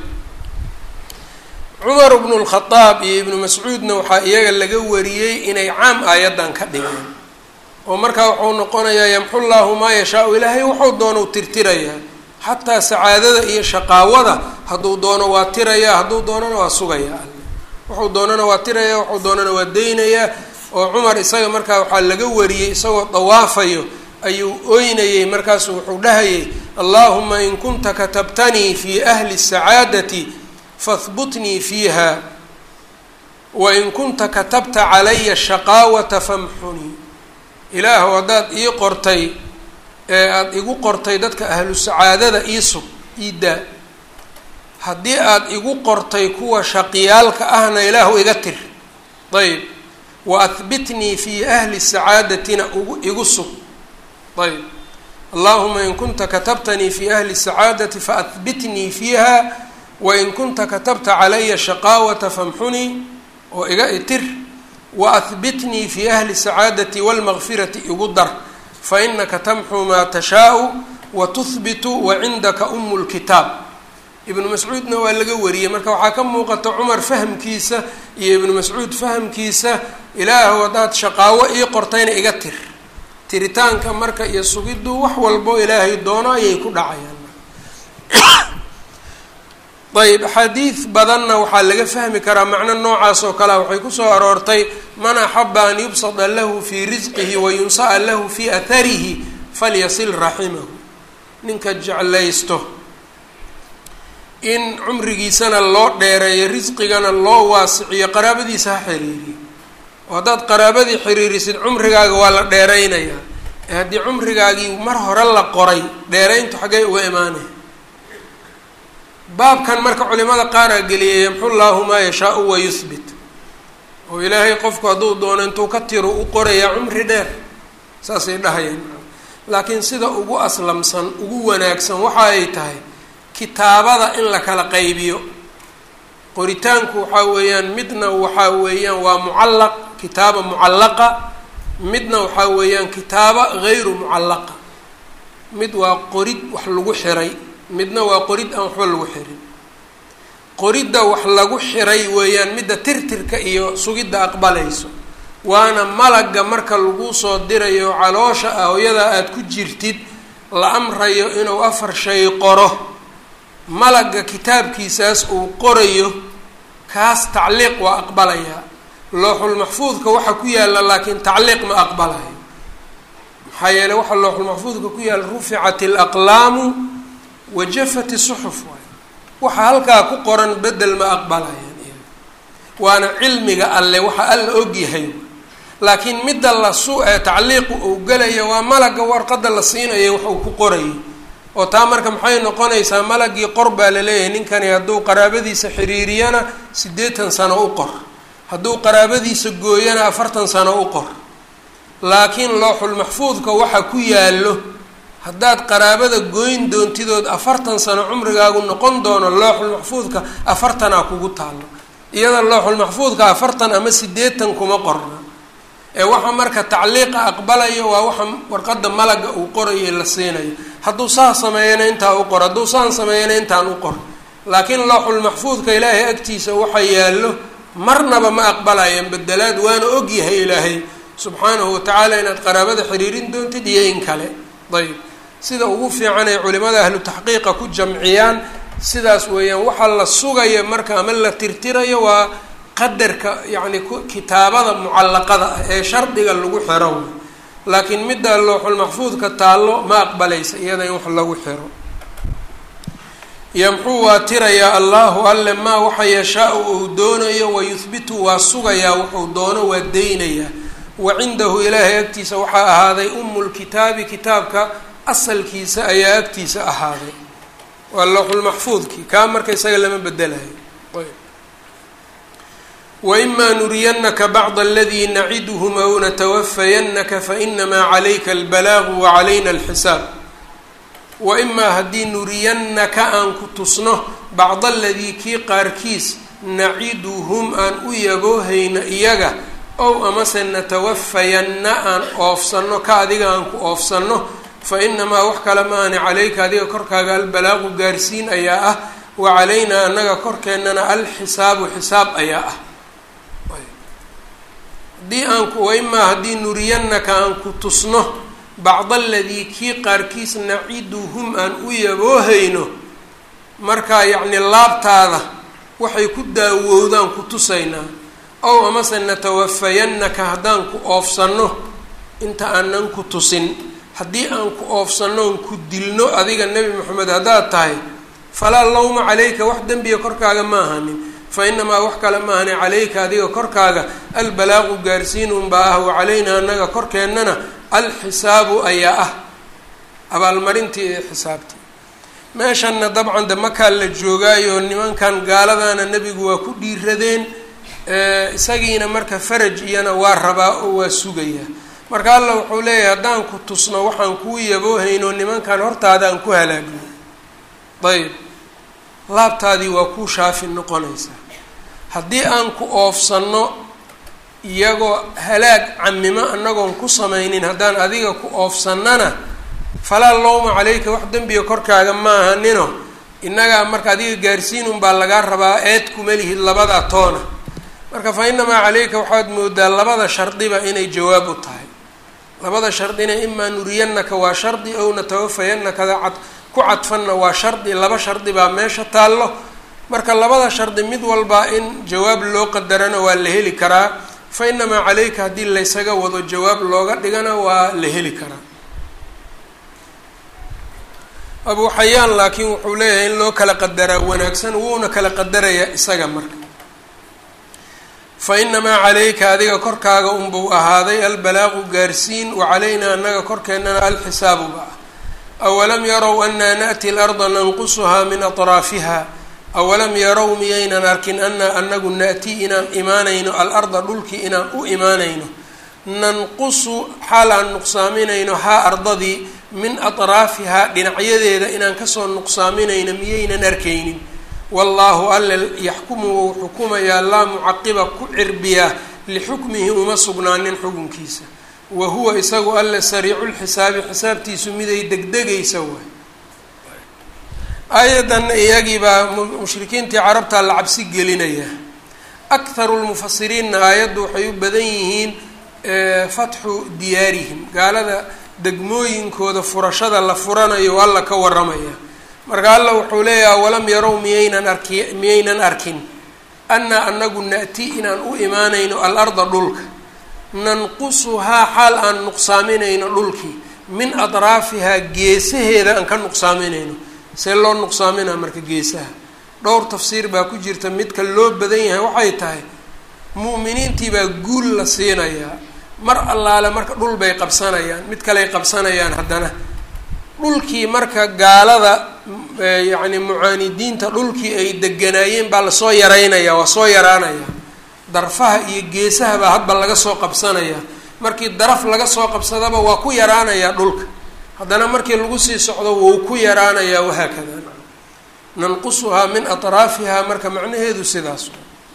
cumar bnu lkhadaab iyo ibnu mascuudna waxaa iyaga laga wariyey inay caam aayaddan ka dhigeen oo markaa wuxuu noqonayaa yamxu llaahu maa yashaau ilaahay wuxuu doonou tirtirayaa xataa sacaadada iyo shaqaawada hadduu doono waa tirayaa hadduu doonana waa sugayaa alle wuxuu doonana waa tirayaa wuxuu doonana waa deynayaa oo cumar isaga markaa waxaa laga wariyey isagoo dawaafayo ayuu oynayey markaasu wuxuu dhahayay allaahuma in kunta katabtanii fi ahli sacaadati fahbutnii fiiha wain kunta katabta calaya shaqaawata famxunii ilaahu haddaad ii qortay ee aada igu qortay dadka ahlu sacaadada iisug iidaa haddii aada igu qortay kuwa shaqiyaalka ahna ilaahu iga tir ayb wa ahbitnii fii ahli sacaadatina ugu igu sug ayb allahuma in kunta katabtanii fi ahli sacaadati faahbitnii fiiha wain kunta katabta calaya shaqaawata famxunii oo iga itir waahbitnii fi ahli sacaadati walmaqfirati igu dar fainaka tamxu maa tashaau wa tuhbitu wa cindaka umu lkitaab ibnu mascuudna waa laga wariyey marka waxaa ka muuqata cumar fahamkiisa iyo ibnu mascuud fahamkiisa ilaahu haddaad shaqaawo ii qortayna iga tir tiritaanka marka iyo sugiddu wax walbo ilaahay doono ayay ku dhacayaan ayb axaadiid badanna waxaa laga fahmi karaa macno noocaas oo kalea waxay kusoo aroortay man axaba an yubsada lahu fii risqihi wayunsa'a lahu fii atharihi falyasil raximahu ninka jeclaysto in cumrigiisana loo dheereeyo risqigana loo waasiciyo qaraabadiisa ha xiriiriyo oo haddaad qaraabadii xiriirisid cumrigaaga waa la dheeraynayaa ee haddii cumrigaagii mar hore la qoray dheerayntu xaggay uga imaanaya baabkan marka culimada qaaraa geliyay yamxu llaahu maa yashaau wa yuhbit oo ilaahay qofku hadduu doono intuu ka tiro u qorayaa cumri dheer saasay dhahayaan laakiin sida ugu aslamsan ugu wanaagsan waxa ay tahay kitaabada in la kala qaybiyo qoritaanku waxaa weeyaan midna waxaa weeyaan waa mucallaq kitaaba mucallaqa midna waxaa weeyaan kitaaba gayru mucallaqa mid waa qorid wax lagu xiray midna waa qorid aan waxba lagu xirin qoridda wax lagu xiray weeyaan midda tirtirka iyo sugidda aqbalayso waana malagga marka lagu soo dirayo caloosha ah hooyada aada ku jirtid la amrayo inuu afar shay qoro malagga kitaabkiisaas uu qorayo kaas tacliiq waa aqbalayaa looxulmaxfuudka waxa ku yaalla laakiin tacliiq ma aqbalayo maxaa yeeley waxa looxulmaxfuudka ku yaalla ruficat alaqlaamu wajafat suxuf waay waxa halkaa ku qoran bedel ma aqbalayaan waana cilmiga alle waxa alla ogyahay laakiin midda la su ee tacliiqu uu gelaya waa malagga warqadda la siinaya wax uu ku qorayo oo taa marka maxay noqonaysaa malagii qor baa laleeyahay ninkani hadduu qaraabadiisa xiriiriyana siddeetan sano u qor hadduu qaraabadiisa gooyana afartan sano u qor laakiin looxulmaxfuudka waxa ku yaallo haddaad qaraabada gooyn doontidood afartan sano cumrigaagu noqon doono looxulmaxfuudka afartanaa kugu taallo iyada looxulmaxfuudka afartan ama siddeetan kuma qorna ee waxa marka tacliiqa aqbalayo waa waxa warqadda malaga uu qorayo la siinayo hadduu saa sameeyana intaa u qor hadduu saan sameeyana intaan u qor laakiin looxulmaxfuudka ilaahay agtiisa waxa yaallo marnaba ma aqbalayaan bedelaad waana ogyahay ilaahay subxaanahu watacaala inaad qaraabada xiriirin doontid iyo in kale ayb sida ugu fiican ay culimada ahlu taxqiiqa ku jamciyaan sidaas weeyaan waxaa la sugaya marka ama la tirtirayo waa qadarka yacni kitaabada mucallaqada ah ee shardiga lagu xiro laakiin midda looxulmaxfuudka taallo ma aqbalaysa iyada in wax lagu xiro yamxuu waa tirayaa allahu alle maa waxa yashaa-u uu doonayo wayuhbitu waa sugayaa wuxuu doono waa deynayaa wa cindahu ilaahay agtiisa waxaa ahaaday umu lkitaabi kitaabka asalkiisa ayaa agtiisa ahaaday waa lowxulmaxfuudkii kaa marka isaga lama bedelayo waimaa nuriyannaka bacd aladii naciduhum aw natawafayannaka fainamaa calayka albalaagu wacalayna alxisaab waimaa haddii nuriyannaka aan ku tusno bacd aladii kii qaarkiis naciduhum aan u yaboohayna iyaga ow amase natawafayanna aan oofsanno ka adiga aan ku oofsanno fa inamaa wax kale maahani calayka adiga korkaaga albalaagu gaarsiin ayaa ah wa calaynaa annaga korkeennana alxisaabu xisaab ayaa ah haddii aan ku waimaa haddii nuriyannaka aan ku tusno bacda aladii kii qaarkiis naciduhum aan u yaboohayno markaa yacni laabtaada waxay ku daawowdaan ku tusaynaa ow amase natawafayannaka haddaan ku oofsanno inta aanan ku tusin haddii aan ku oofsannoon ku dilno adiga nebi moxamed haddaad tahay falaa lawma calayka wax dembiga korkaaga ma ahanin fa inamaa wax kale ma ahani calayka adiga korkaaga albalaaqu gaarsiinun baa ah wa calaynaa annaga korkeennana alxisaabu ayaa ah abaalmarintii ee xisaabtii meeshanna dabcan de makaa la joogaayo nimankan gaaladana nebigu waa ku dhiiradeen isagiina marka faraj iyana waa rabaa oo waa sugayaa marka alla wuxuu leeyahay haddaan ku tusno waxaan kuu yaboohayno nimankan hortaada aan ku halaagno ayb laabtaadii waa kuu shaafi noqonaysaa haddii aan ku oofsanno iyagoo halaag camimo annagoon ku samaynin haddaan adiga ku oofsannana falaa lowma calayka wax dembiga korkaaga ma ahanino innagaa marka adiga gaarsiinun baa lagaa rabaa eed kuma lihid labada toona marka fa inamaa calayka waxaad moodaa labada shardiba inay jawaab u tahay labada shardina imaa nuriyannaka waa shardi ow natawafayannakada cad ku cadfanna waa shardi laba shardi baa meesha taallo marka labada shardi mid walba in jawaab loo qadarana waa la heli karaa fa inamaa calayka haddii laysaga wado jawaab looga dhigana waa la heli karaa abuu xayaan laakiin wuxuu leeyahay in loo kala qadaraa wanaagsan wuuna kala qadarayaa isaga marka fa inamaa calayka adiga korkaaga unbuu ahaaday albalaaqu gaarsiin wa calaynaa annaga korkeennana alxisaabuba ah awalam yarow anaa na'ti larda nanqusuhaa min atraafiha awalam yarow miyaynan arkin anaa anagu na'ti inaan imaanayno alarda dhulkii inaan u imaanayno nanqusu xaal aan nuqsaaminayno haa ardadii min atraafihaa dhinacyadeeda inaan kasoo nuqsaaminayno miyaynan arkaynin wallaahu alle yaxkumu wou xukumayaa laa mucaqiba ku cirbiyaa lixukmihi uma sugnaanin xukunkiisa wa huwa isagu alle sariiculxisaabi xisaabtiisu miday degdegaysa waay aayaddanna iyagii baa mushrikiintii carabtaa la cabsi gelinaya akharu lmufasiriinna aayaddu waxay u badan yihiin fatxu diyaarihim gaalada degmooyinkooda furashada la furanayo alla ka waramaya marka alla wuxuu leeyahay walam yarow miyaynan arki miyaynan arkin annaa anagu na'ti inaan u imaanayno alarda dhulka nanqusuhaa xaal aan nuqsaaminayno dhulkii min atraafihaa geesaheeda aan ka nuqsaaminayno see loo nuqsaaminaa marka geesaha dhowr tafsiir baa ku jirta midka loo badan yahay waxay tahay mu'miniintii baa guul la siinayaa mar allaale marka dhul bay qabsanayaan mid kaley qabsanayaan haddana dhulkii marka gaalada yacni mucaanidiinta dhulkii ay deganaayeen baa lasoo yaraynayaa waa soo yaraanayaa darfaha iyo geesaha baa hadba laga soo qabsanayaa markii daraf laga soo qabsadaba waa ku yaraanayaa dhulka haddana markii lagu sii socdo wou ku yaraanayaa wahaakada nanqusuhaa min atraafihaa marka macnaheedu sidaas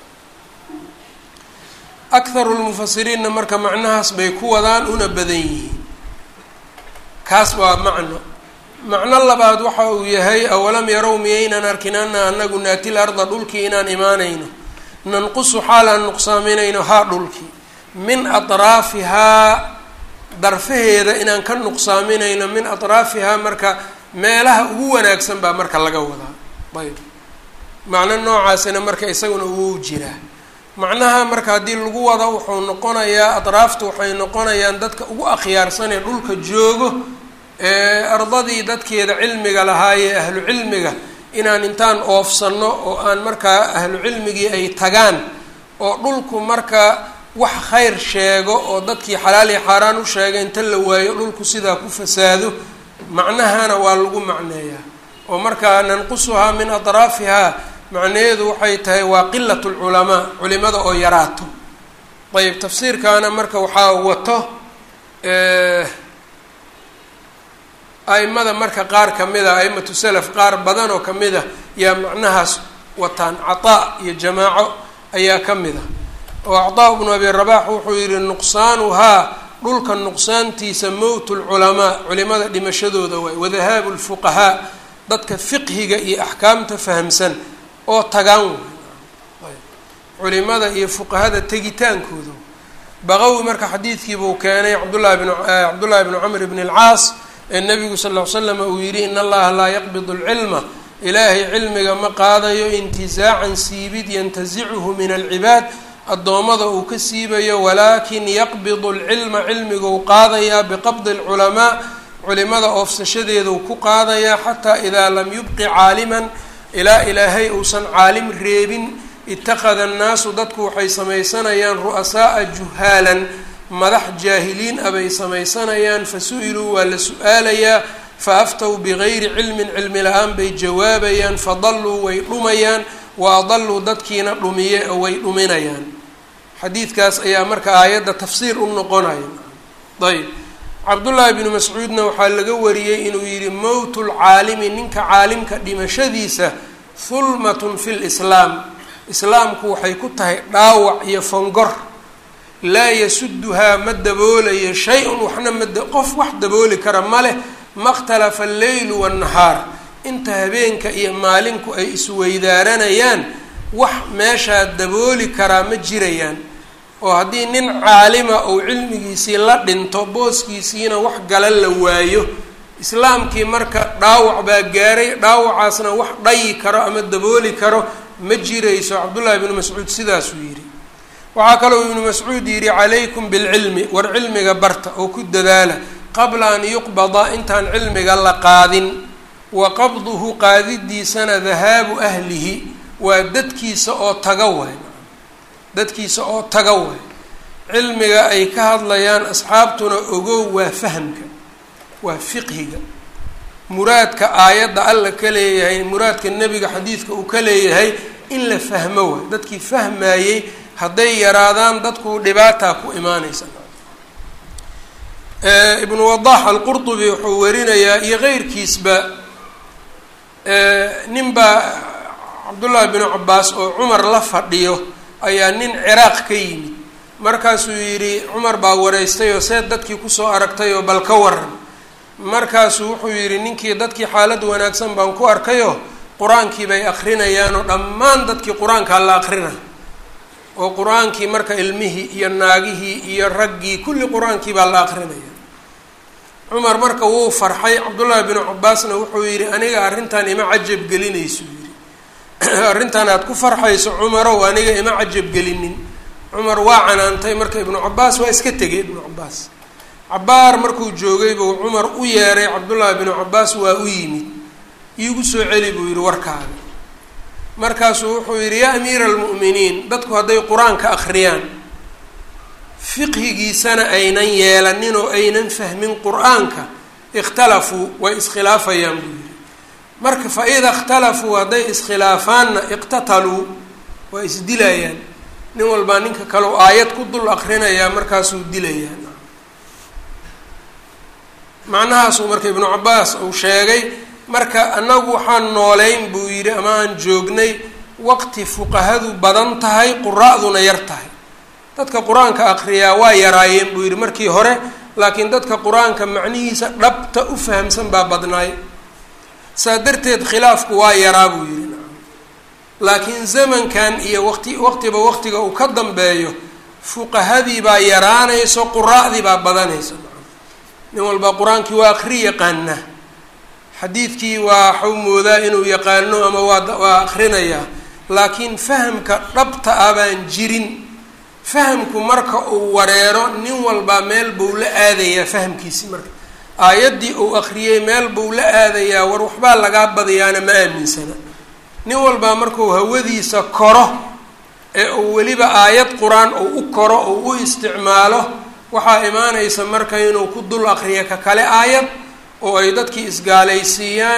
akharu lmufasiriinna marka macnahaas bay ku wadaan una badan yihiin kaas waa macno macno labaad waxa uu yahay awalam yarow miyaynan arkin ana anagu naatil arda dhulkii inaan imaanayno nanqusu xaalaan nuqsaaminayno haa dhulkii min atraafihaa darfaheeda inaan ka nuqsaaminayno min atraafihaa marka meelaha ugu wanaagsan baa marka laga wadaa ayb macno noocaasina marka isaguna wuu jiraa macnaha marka haddii lagu wado wuxuu noqonayaa atraaftu waxay noqonayaan dadka ugu akhyaarsanee dhulka joogo ee ardadii dadkeeda cilmiga lahaayee ahlu cilmiga inaan intaan oofsanno oo aan markaa ahlu cilmigii ay tagaan oo dhulku marka wax khayr sheego oo dadkii xalaal iyo xaaraan u sheega inta la waayo dhulku sidaa ku fasaado macnahana waa lagu macneeyaa oo markaa nanqusuhaa min atraafihaa macnaheedu waxay tahay waa qilat lculamaa culimada oo yaraato ayb tafsiirkaana marka waxaa wato aimada marka qaar kamid a aimatu salaf qaar badan oo kamid a yaa macnahaas wataan cataa iyo jamaaco ayaa ka mid a oo actaa bnu abi rabax wuxuu yihi nuqsaanuhaa dhulka nuqsaantiisa mowt lculamaa culimada dhimashadooda waay wadahaabu lfuqahaa dadka fiqhiga iyo axkaamta fahamsan oo tagaan way culimada iyo fuqahada tegitaankooda baqawi marka xadiidkiibuu keenay cabdullahi bn cabdullahi bnu camr bn اlcaas ee nabigu sal ll ly slam uu yihi in allaha laa yaqbid اlcilma ilaahay cilmiga ma qaadayo intizaacan siibid yantasichu min alcibaad addoommada uu ka siibayo walaakin yaqbidu lcilma cilmiguu qaadayaa biqabdi lculamaa culimada oofsashadeeduu ku qaadayaa xataa idaa lam yubqi caaliman ilaa ilaahay uusan caalim reebin ittakhada annaasu dadku waxay samaysanayaan ru'asaaa juhaalan madax jaahiliin ah bay samaysanayaan fa su-iluu waa la su-aalayaa fa aftow bigayri cilmin cilmi la-aan bay jawaabayaan fadalluu way dhumayaan wa adalluu dadkiina dhumiye oo way dhuminayaan xadiidkaas ayaa marka aayadda tafsiir u noqonaya ayb cabdullaahi bnu mascuudna waxaa laga wariyey inuu yihi mowtu lcaalimi ninka caalimka dhimashadiisa hulmatun fi lislaam islaamku waxay ku tahay dhaawac iyo fongor laa yasuduhaa ma daboolayo shay-un waxna ma qof wax dabooli kara ma leh makhtalafa alleylu waannahaar inta habeenka iyo maalinku ay isweydaaranayaan wax meeshaa dabooli karaa ma jirayaan oo haddii nin caalima ou cilmigiisii la dhinto booskiisiina wax gala la waayo islaamkii marka dhaawac baa gaaray dhaawacaasna wax dhayi karo ama dabooli karo ma jirayso cabdullaahi ibnu mascuud sidaasuu yidhi waxaa kaloo ibnu mascuud yidhi calaykum bilcilmi war cilmiga barta oo ku dadaala qabla an yuqbada intaan cilmiga la qaadin wa qabduhu qaadidiisana dahaabu ahlihi waa dadkiisa oo taga waay dadkiisa oo taga waay cilmiga ay ka hadlayaan asxaabtuna ogow waa fahamka waa fiqhiga muraadka aayadda alla ka leeyahay muraadka nebiga xadiidka uu ka leeyahay in la fahmo waay dadkii fahmayey hadday yaraadaan dadku dhibaataa ku imaanaysa ibnu wadax alqurdubi wuxuu warinayaa iyo keyrkiisba nin baa cabdullaahi binu cabaas oo cumar la fadhiyo ayaa nin ciraaq ka yimid markaasuu yidhi cumar baa wareystay oo see dadkii kusoo aragtay oo bal ka waran markaasuu wuxuu yidhi ninkii dadkii xaalad wanaagsan baan ku arkayoo qur-aankii bay akrinayaan oo dhammaan dadkii qur-aankaa la akrina oo qur-aankii marka ilmihii iyo naagihii iyo raggii kulli qur-aankii baa la akrinaya cumar marka wuu farxay cabdullaahi binu cabaasna wuxuu yidhi aniga arrintan ima cajab gelinaysu yidhi arrintan aad ku farxayso cumarow aniga ima cajab gelinin cumar waa canaantay marka ibnu cabaas waa iska tegay ibnu cabaas cabaar markuu joogay buu cumar u yeeray cabdullaahi binu cabaas waa u yimid iigu soo celi buu yidhi warkaaga markaasuu wuxuu yidhi yaa amiira almu'miniin dadku hadday qur-aanka akhriyaan fiqhigiisana aynan yeelanin oo aynan fahmin qur-aanka ikhtalafuu way iskhilaafayaan buu yidhi marka fa ida ikhtalafuu hadday iskhilaafaanna iqtataluu waa isdilayaan nin walbaa ninka kaleu aayad ku dul akrinayaa markaasuu dilayaa macnahaasuu marka ibnu cabaas uu sheegay marka annagu waxaan nooleyn buu yidhi ama aan joognay waqti fuqahadu badan tahay qura-duna yar tahay dadka qur-aanka akriyaa waa yaraayeen buu yidhi markii hore laakiin dadka qur-aanka macnihiisa dhabta u fahamsan baa badnaay saa darteed khilaafku waa yaraa buu yidhi laakiin zamankan iyo waqti waqtiba waqtiga uu ka dambeeyo fuqahadii baa yaraanayso qura-dii baa badanayso nin walba qur-aankii waa akri yaqaana xadiidkii waa waxuu moodaa inuu yaqaano ama waa waa akrinayaa laakiin fahamka dhabta ah baan jirin fahamku marka uu wareero nin walbaa meel buu la aadayaa fahamkiisi marka aayaddii uu akriyey meel buu la aadayaa war waxbaa lagaa badayaana ma aaminsana nin walbaa markuu hawadiisa koro ee uu weliba aayad qur-aan uu u koro uu u isticmaalo waxaa imaanaysa marka inuu ku dul akriyo ka kale aayad oo ay dadkii isgaalaysiiyaan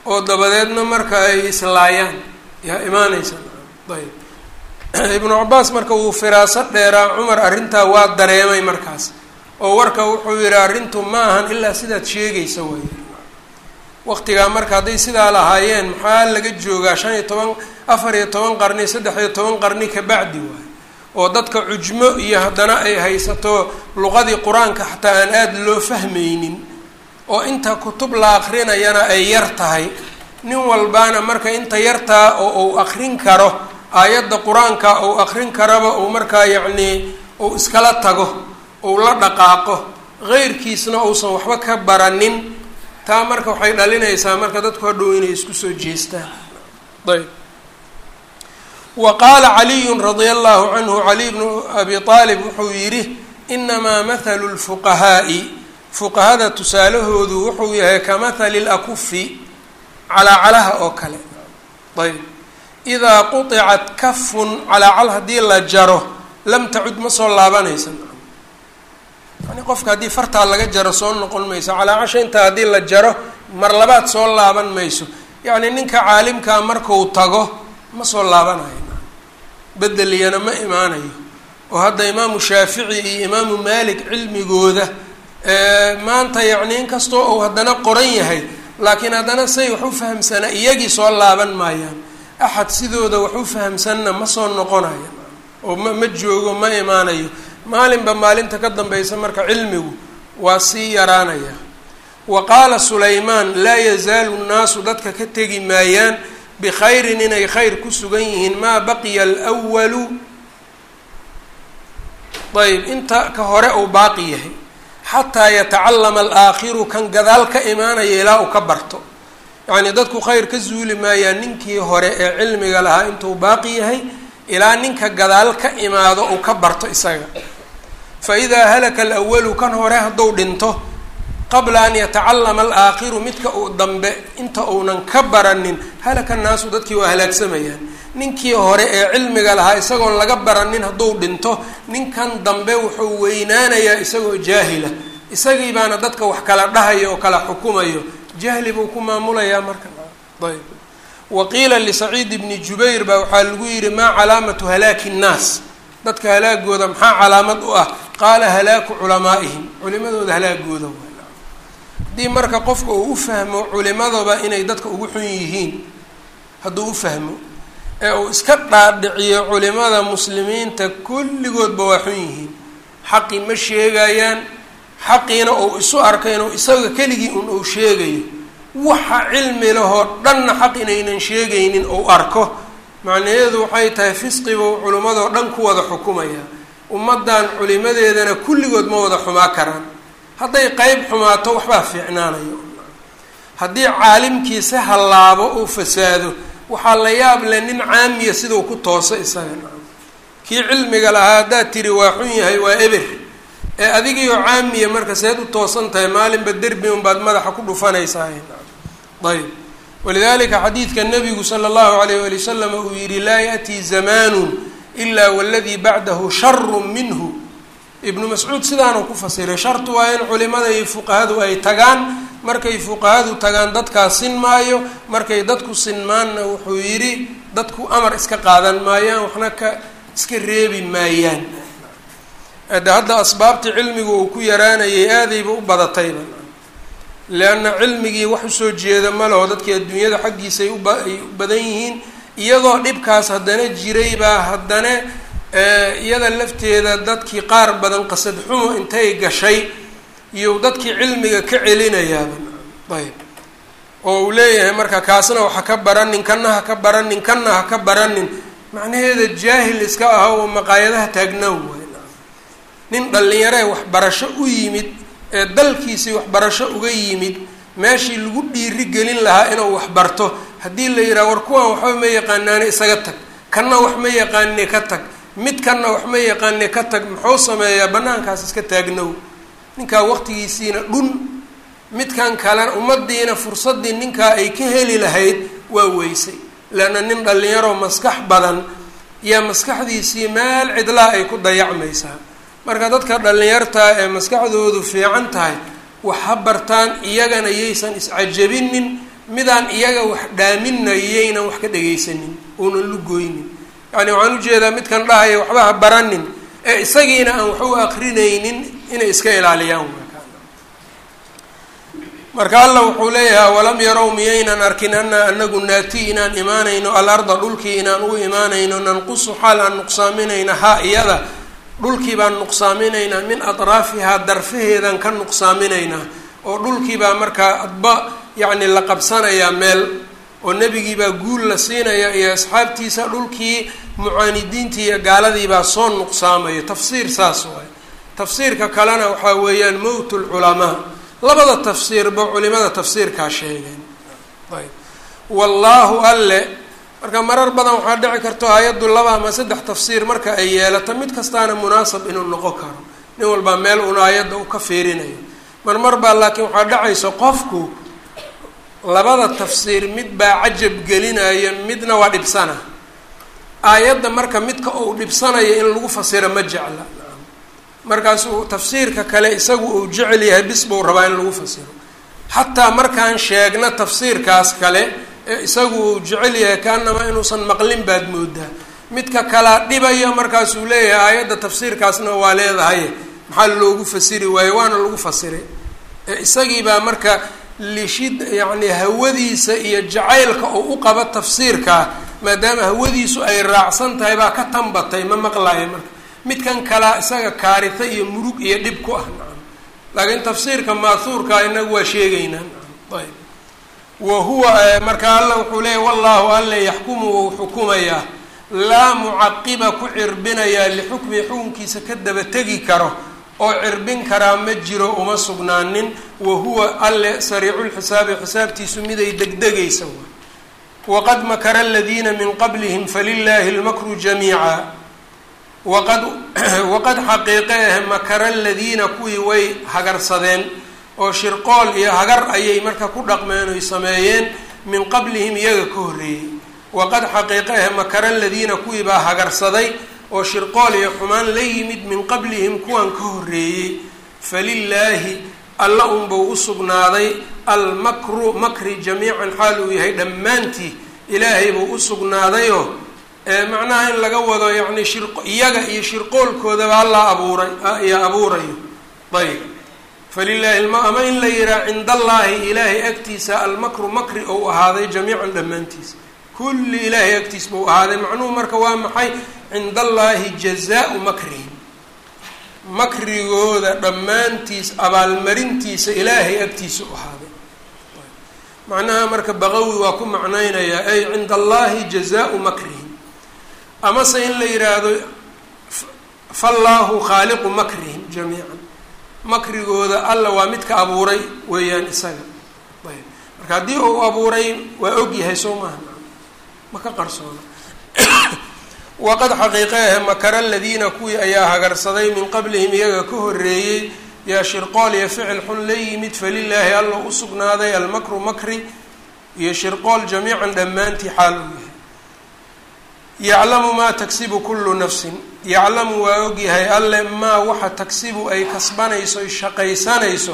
oo dabadeedna marka ay islaayaan yaa imaanaysa ayb ibnu cabaas marka wuu firaaso dheeraa cumar arrintaa waa dareemay markaas oo warka wuxuu yihi arrintu ma ahan ilaa sidaad sheegaysa way waqtigaa marka hadday sidaa lahaayeen maxaa laga joogaa shan iyo toban afar iyo toban qarni saddex iyo toban qarni kabacdi waay oo dadka cujmo iyo haddana ay haysato luqadii qur-aanka xataa aan aada loo fahmaynin oo inta kutub la akrinayana ay yar tahay nin walbaana marka inta yartaa oo uu akrin karo aayadda qur-aanka uu akrin karaba uu markaa yacnii uu iskala tago uu la dhaqaaqo qeyrkiisna uusan waxba ka baranin taa marka waxay dhalinaysaa marka dadku hadhow inay isku soo jeestaan ayb wa qaala caliyun radia allahu canhu caliy bnu abi aalib wuxuu yidhi inamaa mathalu lfuqahaa'i fuqahada tusaalahoodu wuxuu yahay ka mathali lakufi calaacalaha oo kale ayb idaa quطicat kafun calaacal haddii la jaro lam tacud ma soo laabanaysa yani qofka haddii fartaa laga jaro soo noqon mayso calaacasha intaa haddii la jaro mar labaad soo laaban mayso yacni ninka caalimkaa marku tago ma soo laabanayo bedeliyana ma imaanayo oo hadda imaamu shaafici iyo imaamu maalik cilmigooda maanta yacni inkastoo uu haddana qoran yahay laakiin haddana say wax u fahamsanaa iyagii soo laaban maayaan axad sidooda wax u fahamsanna ma soo noqonayo oo ma ma joogo ma imaanayo maalinba maalinta ka dambaysa marka cilmigu waa sii yaraanaya wa qaala sulaymaan laa yazaalu nnaasu dadka ka tegi maayaan bikhayrin inay khayr ku sugan yihiin maa baqiya alwalu ayb inta ka hore uu baaqi yahay xataa yatacallama alaakhiru kan gadaal ka imaanaya ilaa uu ka barto yacnii dadku khayr ka zuuli maayaan ninkii hore ee cilmiga lahaa intuu baaqi yahay ilaa ninka gadaal ka imaado uu ka barto isaga fa idaa halaka alawalu kan hore hadduu dhinto qabla an yatacallama alaakhiru midka uu dambe inta uunan ka baranin halaka naasu dadkii waa halaagsamayaan ninkii hore ee cilmiga lahaa isagoon laga baranin hadduu dhinto ninkan dambe wuxuu weynaanayaa isagoo jaahila isagii baana dadka wax kala dhahayo oo kala xukumayo jahli buu ku maamulayaa marka ayb wa qiila lisaciid bni jubayr baa waxaa lagu yidhi maa calaamatu halaaki nnaas dadka halaagooda maxaa calaamad u ah qaala halaaku culamaa'ihim culimadooda halaagooda haddii marka qofka uu u fahmo culimadaba inay dadka ugu xun yihiin hadduu u fahmo ee uu iska dhaadhiciyo culimada muslimiinta kulligoodba waa xun yihiin xaqi ma sheegayaan xaqiina uu isu arka inuu isaga keligii un uu sheegayo waxa cilmi lahoo dhanna xaq inaynan sheegaynin ou arko macnaheedu waxay tahay fisqibuu culimmadoo dhan ku wada xukumaya ummaddan culimadeedana kulligood ma wada xumaa karaan hadday qeyb xumaato waxbaa fiicnaanayo haddii caalimkii si hallaabo uu fasaado waxaa la yaab leh nin caamiya siduu ku tooso isaga kii cilmiga lahaa haddaad tiri waa xun yahay waa eber ee adigiioo caamiya marka seed u toosan tahay maalinba derbi unbaad madaxa ku dhufanaysaa ayb walidalika xadiidka nabigu sala allahu alayh wali wasalam uu yihi laa yaأtii zamaanu ilaa waladii bacdahu sharu minhu ibnu mascuud sidaanuu ku fasiray shartu waa in culimada iyo fuqahadu ay tagaan markay fuqahadu tagaan dadkaa sin maayo markay dadku sinmaanna wuxuu yidhi dadku amar iska qaadan maayaan waxna ka iska reebi maayaan de hadda asbaabtii cilmigu uu ku yaraanayay aadayba u badatayba leanna cilmigii wax usoo jeeda ma laho dadkii adduunyada xaggiisa ay uba ay u badan yihiin iyadoo dhibkaas haddana jiray baa haddana iyada lafteeda dadkii qaar badan qasad xumo intay gashay iyo dadkii cilmiga ka celinayaaba ayb oo uu leeyahay marka kaasna waxa ka baranin kanna ha ka baranin kanna ha ka baranin macnaheeda jaahil iska aha oo maqaayadaha taagnaaw waay nin dhallinyaree waxbarasho u yimid ee dalkiisii waxbarasho uga yimid meeshii lagu dhiiri gelin lahaa inuu waxbarto haddii la yidhaha war kuwan waxba ma yaqaanaane isaga tag kanna wax ma yaqaane ka tag mid kanna wax ma yaqaane ka tag muxuu sameeyaa banaankaas iska taagnow ninkaa waqtigiisiina dhun midkan kalena ummadiina fursaddii ninkaa ay ka heli lahayd waa weysay leanna nin dhallinyaroo maskax badan yaa maskaxdiisii meel cidlaa ay ku dayacmaysaa marka dadka dhallinyartaa ee maskaxdoodu fiican tahay wax ha bartaan iyagana yaysan iscajabinin midaan iyaga wax dhaaminayaynan wax ka dhegaysanin uunan lugoynin yacni waxaan ujeedaa midkan dhahaya waxba ha baranin ee isagiina aan wax u akrinaynin inay iska ilaaliyaan marka alla wuxuu leeyahay walam yarow miyaynan arkin ana anagu naati inaan imaanayno alarda dhulkii inaan u imaanayno nanqusu xaal aan nuqsaaminayna haa iyada dhulkii baan nuqsaaminaynaa min atraafihaa darfaheedaan ka nuqsaaminaynaa oo dhulkii baa markaa adba yacni la qabsanayaa meel oo nebigii baa guul la siinaya iyo asxaabtiisa dhulkii mucaanidiintii iyo gaaladii baa soo nuqsaamaya tafsiir saas waay tafsiirka kalena waxaa weeyaan mowt lculamaa labada tafsiirba culimada tafsiirkaa sheegeen ayb wallaahu alle marka marar badan waxaa dhici karto hay-addu laba ama saddex tafsiir marka ay yeelato mid kastaana munaasab inuu noqon karo nin walbaa meel una ayadda u ka fiirinayo mar mar baa laakiin waxaa dhacaysa qofku labada tafsiir mid baa cajab gelinaya midna waa dhibsana aayadda marka midka uu dhibsanayo in lagu fasiro ma jecla markaasuu tafsiirka kale isagu uu jecel yahay bis buu rabaa in lagu fasiro xataa markaan sheegna tafsiirkaas kale ee isagu uu jecel yahay kaanama inuusan maqlin baad moodaa midka kalaa dhibaya markaasuu leeyahay aayadda tafsiirkaasna waa leedahay maxaa loogu fasiri waaye waana lagu fasiray ee isagiibaa marka lishid yacni hawadiisa iyo jacaylka uu u qabo tafsiirkaa maadaama hawadiisu ay raacsan tahay baa ka tanbatay ma maqlaayo marka midkan kalaa isaga kaarita iyo murug iyo dhib ku ah nacam laakiin tafsiirka maahuurkaa inagu waa sheegaynaa nacam ayb wa huwa marka alla wuxuu leeyahy wallahu alle yaxkumu wou xukumayaa laa mucaqiba ku cirbinayaa lixukmi xukunkiisa ka daba tegi karo oo cirbin karaa ma jiro uma sugnaanin wa huwa alle sariiculxisaabi xisaabtiisu miday degdegaysa waqad makara aladiina min qablihim falilaahi lmakru jamiica waqad waqad xaqiiqe ah makara aladiina kuwii way hagarsadeen oo shirqool iyo hagar ayay marka ku dhaqmeen oy sameeyeen min qablihim iyaga ka horreeyey waqad xaqiiqe ah makara aladiina kuwii baa hagarsaday oo shirqool iyo xumaan la yimid min qablihim kuwan ka horreeyey falilaahi alla unbuu u sugnaaday almakru makri jamiican xaal uu yahay dhammaantii ilaahay buu u sugnaadayoo macnaha in laga wado yacni shir iyaga iyo shirqoolkoodaba alla abuuray iyo abuurayo ayb falilaahi ama in la yihaha cinda allaahi ilaahay agtiisa almakru makri ou ahaaday jamiican dhammaantiisa kulli ilaahay agtiis buu ahaaday macnuhu marka waa maxay cinda allaahi jazaau makrihim makrigooda dhammaantiis abaalmarintiisa ilaahay agtiisa u ahaaday macnaha marka baqawi waa ku macnaynayaa ay cinda allaahi jazaau makrihim amase in la yidhaahdo fallaahu khaaliqu makrihim jamiican makrigooda alla waa midka abuuray weeyaan isaga ayb marka haddii uu abuuray waa og yahay soo maaha ma ka qarsoona waqad xaqiiqeehe makara aladiina kuwii ayaa hagarsaday min qablihim iyaga ka horreeyey yaa shirqool iyo ficil xun la yimid falilaahi alla u sugnaaday almakru makri iyo shirqool jamiican dhammaantii xaal uu yahay yaclamu maa tagsibu kullu nafsin yaclamu waa ogyahay alle maa waxa tagsibu ay kasbanayso ay shaqaysanayso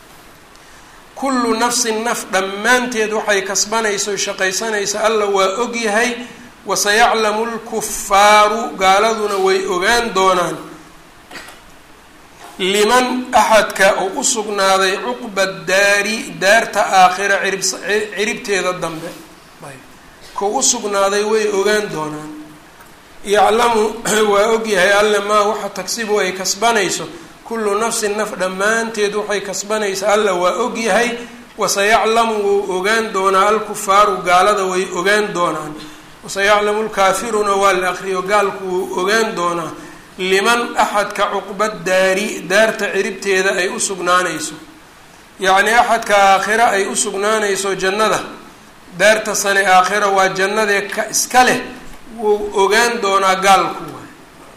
kullu nafsin naf dhammaanteed waxay kasbanayso ay shaqaysanayso alla waa ogyahay wasayaclamu lkufaaru gaaladuna way ogaan doonaan liman axadka uu u sugnaaday cuqba daari daarta aakhira cirib ciribteeda dambe kuu u sugnaaday way ogaan doonaan yaclamu waa ogyahay alle maa waxa tagsibu ay kasbanayso kullu nafsin naf dhammaanteed waxay kasbanaysa alla waa ogyahay wasayaclamu wuu ogaan doonaa alkufaaru gaalada way ogaan doonaan wasayaclamu lkaafiruuna waa la aqriyo gaalku wuu ogaan doonaa liman axadka cuqba daari daarta ciribteeda ay u sugnaanayso yacnii axadka aakhira ay u sugnaanayso jannada daarta sane aakhira waa jannadee ka iska leh wuu ogaan doonaa gaalku waay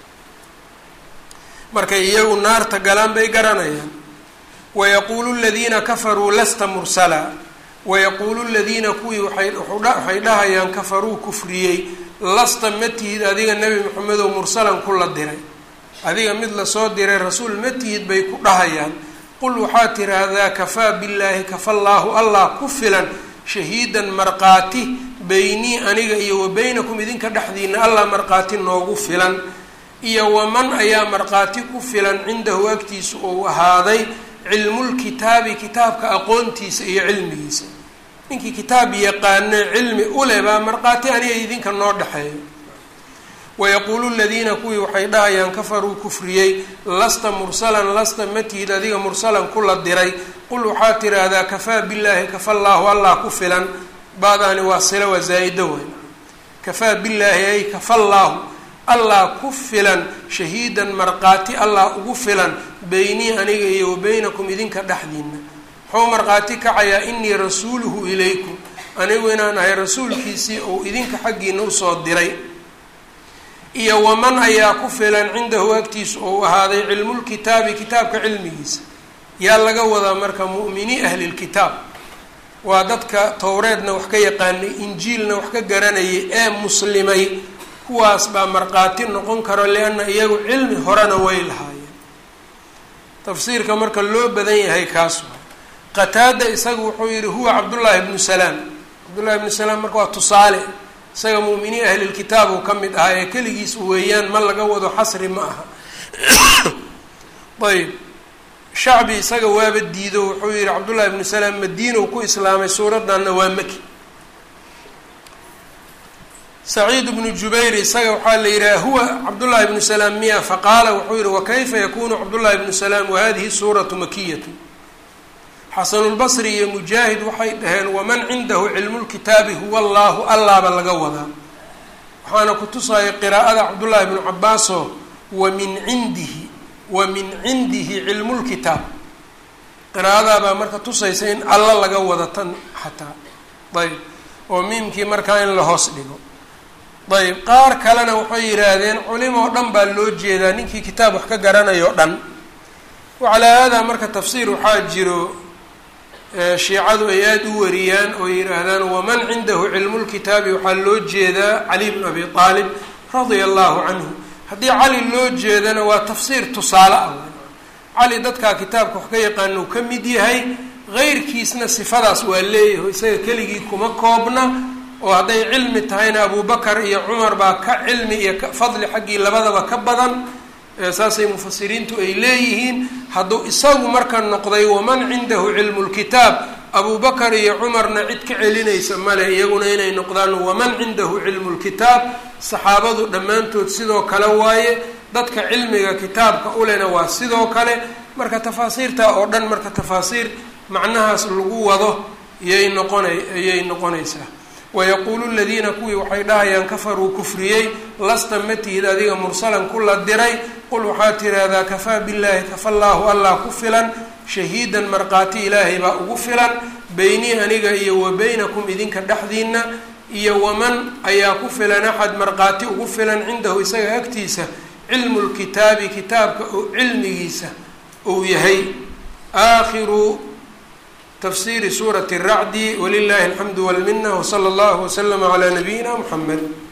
markay iyagu naarta galaan bay garanayaan wayaquulu ladiina kafaruu lasta mursala wayaquulu ladiina kuwii waay dhahayaan kafaruu kufriyey lasta ma tihid adiga nebi maxamedow mursalan ku la diray adiga mid lasoo diray rasuul ma tihid bay ku dhahayaan qul waxaa tiraahdaa kafaa billaahi kafa llaahu allah ku filan shahiidan markhaati beynii aniga iyo wa beynakum idinka dhexdiina allah markhaati noogu filan iyo waman ayaa markhaati ku filan cindahu agtiisa uu ahaaday cilmulkitaabi kitaabka aqoontiisa iyo cilmigiisa ninkii kitaab yaqaano cilmi ule baa markhaati aniga idinka noo dhexeeyo wayaquulu ladiina kuwii waxay dhahayaan kafaruu kufriyey lasta mursalan lasta matihid adiga mursalan kula diray qul waxaad tiraahdaa kafaa billaahi kafa llaahu allah ku filan baadaani waa sila waa zaa-ida weyn kafaa billaahi ay kafa llaahu allah ku filan shahiidan markhaati allah ugu filan beynii aniga iyo wa beynakum idinka dhexdiina muxuu markhaati kacayaa inii rasuuluhu ilaykum anigu inaan ahay rasuulkiisii ou idinka xaggiina usoo diray iyo waman ayaa ku filan cindahu agtiisa ou ahaaday cilmulkitaabi kitaabka cilmigiisa yaa laga wadaa marka mu'minii ahlilkitaab waa dadka towreedna wax ka yaqaanay injiilna wax ka garanayay ee muslimay kuwaas baa markhaati noqon karo lianna iyagu cilmi horena way lahaayeen tafsiirka marka loo badan yahay kaas waa qataada isagu wuxuu yihi huwa cabdullaahi ibnu salaam cabdullahi ibnu salaam marka waa tusaale isaga mu'miniin ahlilkitaab uu ka mid ahaa ee keligiis weeyaan ma laga wado xasri ma aha ayb shacbi isaga waaba diido wuxuu yihi cabdullahi ibnu salaam madiinow ku islaamay suuraddanna waa maki saciid bnu jubayr isaga waxaa la yidhaha huwa cabdullahi ibnu salaam miya faqaala wuxuu yihi wakayfa yakunu cabdullahi ibnu salaam wahadihi suuratu makiyatu xasanulbasri iyo mujaahid waxay dhaheen waman cindahu cilmulkitaabi huwa allaahu allaaba laga wadaa waxaana ku tusaya qiraa'ada cabdullaahi bnu cabaaso wa min cindihi wa min cindihi cilmulkitaab qiraa'adaabaa marka tusaysa in alla laga wada tan xataa ayb oo miimkii markaa in la hoos dhigo ayb qaar kalena waxay yidhaahdeen culimoo dhan baa loo jeedaa ninkii kitaab wax ka garanayo dhan wacalaa haadaa marka tafsiir waxaa jiro shiicadu ay aada u wariyaan oo yidhaahdaan waman cindahu cilmulkitaabi waxaa loo jeedaa cali bnu abi aalib radia allahu canhu haddii cali loo jeedana waa tafsiir tusaale ah cali dadkaa kitaabka wax ka yaqaana uu ka mid yahay qeyrkiisna sifadaas waa leeyahay isaga keligii kuma koobna oo hadday cilmi tahayna abubakar iyo cumar baa ka cilmi iyo fadli xaggii labadaba ka badan saasay mufasiriintu ay leeyihiin hadduu isagu marka noqday waman cindahu cilmu lkitaab abubakar iyo cumarna cid ka celinaysa male iyaguna inay noqdaan waman cindahu cilmu lkitaab saxaabadu dhammaantood sidoo kale waaye dadka cilmiga kitaabka ulena waa sidoo kale marka tafaasiirta oo dhan marka tafaasiir macnahaas lagu wado yay noqona ayay noqonaysaa wayaquulu ladiina kuwii waxay dhahayaan kafaruu kufriyey lasta matihid adiga mursalan kula diray qul waxaad tiraahdaa kafaa billaahi kafa llaahu allah ku filan shahiidan markhaati ilaahay baa ugu filan beynii aniga iyo wa beynakum idinka dhexdiina iyo waman ayaa ku filan axad markhaati ugu filan cindahu isaga agtiisa cilmu lkitaabi kitaabka oo cilmigiisa uu yahay aakhiru tafsiri suurati الracdi wlilahi alxamdu wاlmina wslى اllah wslm عlى nabiyina mxamed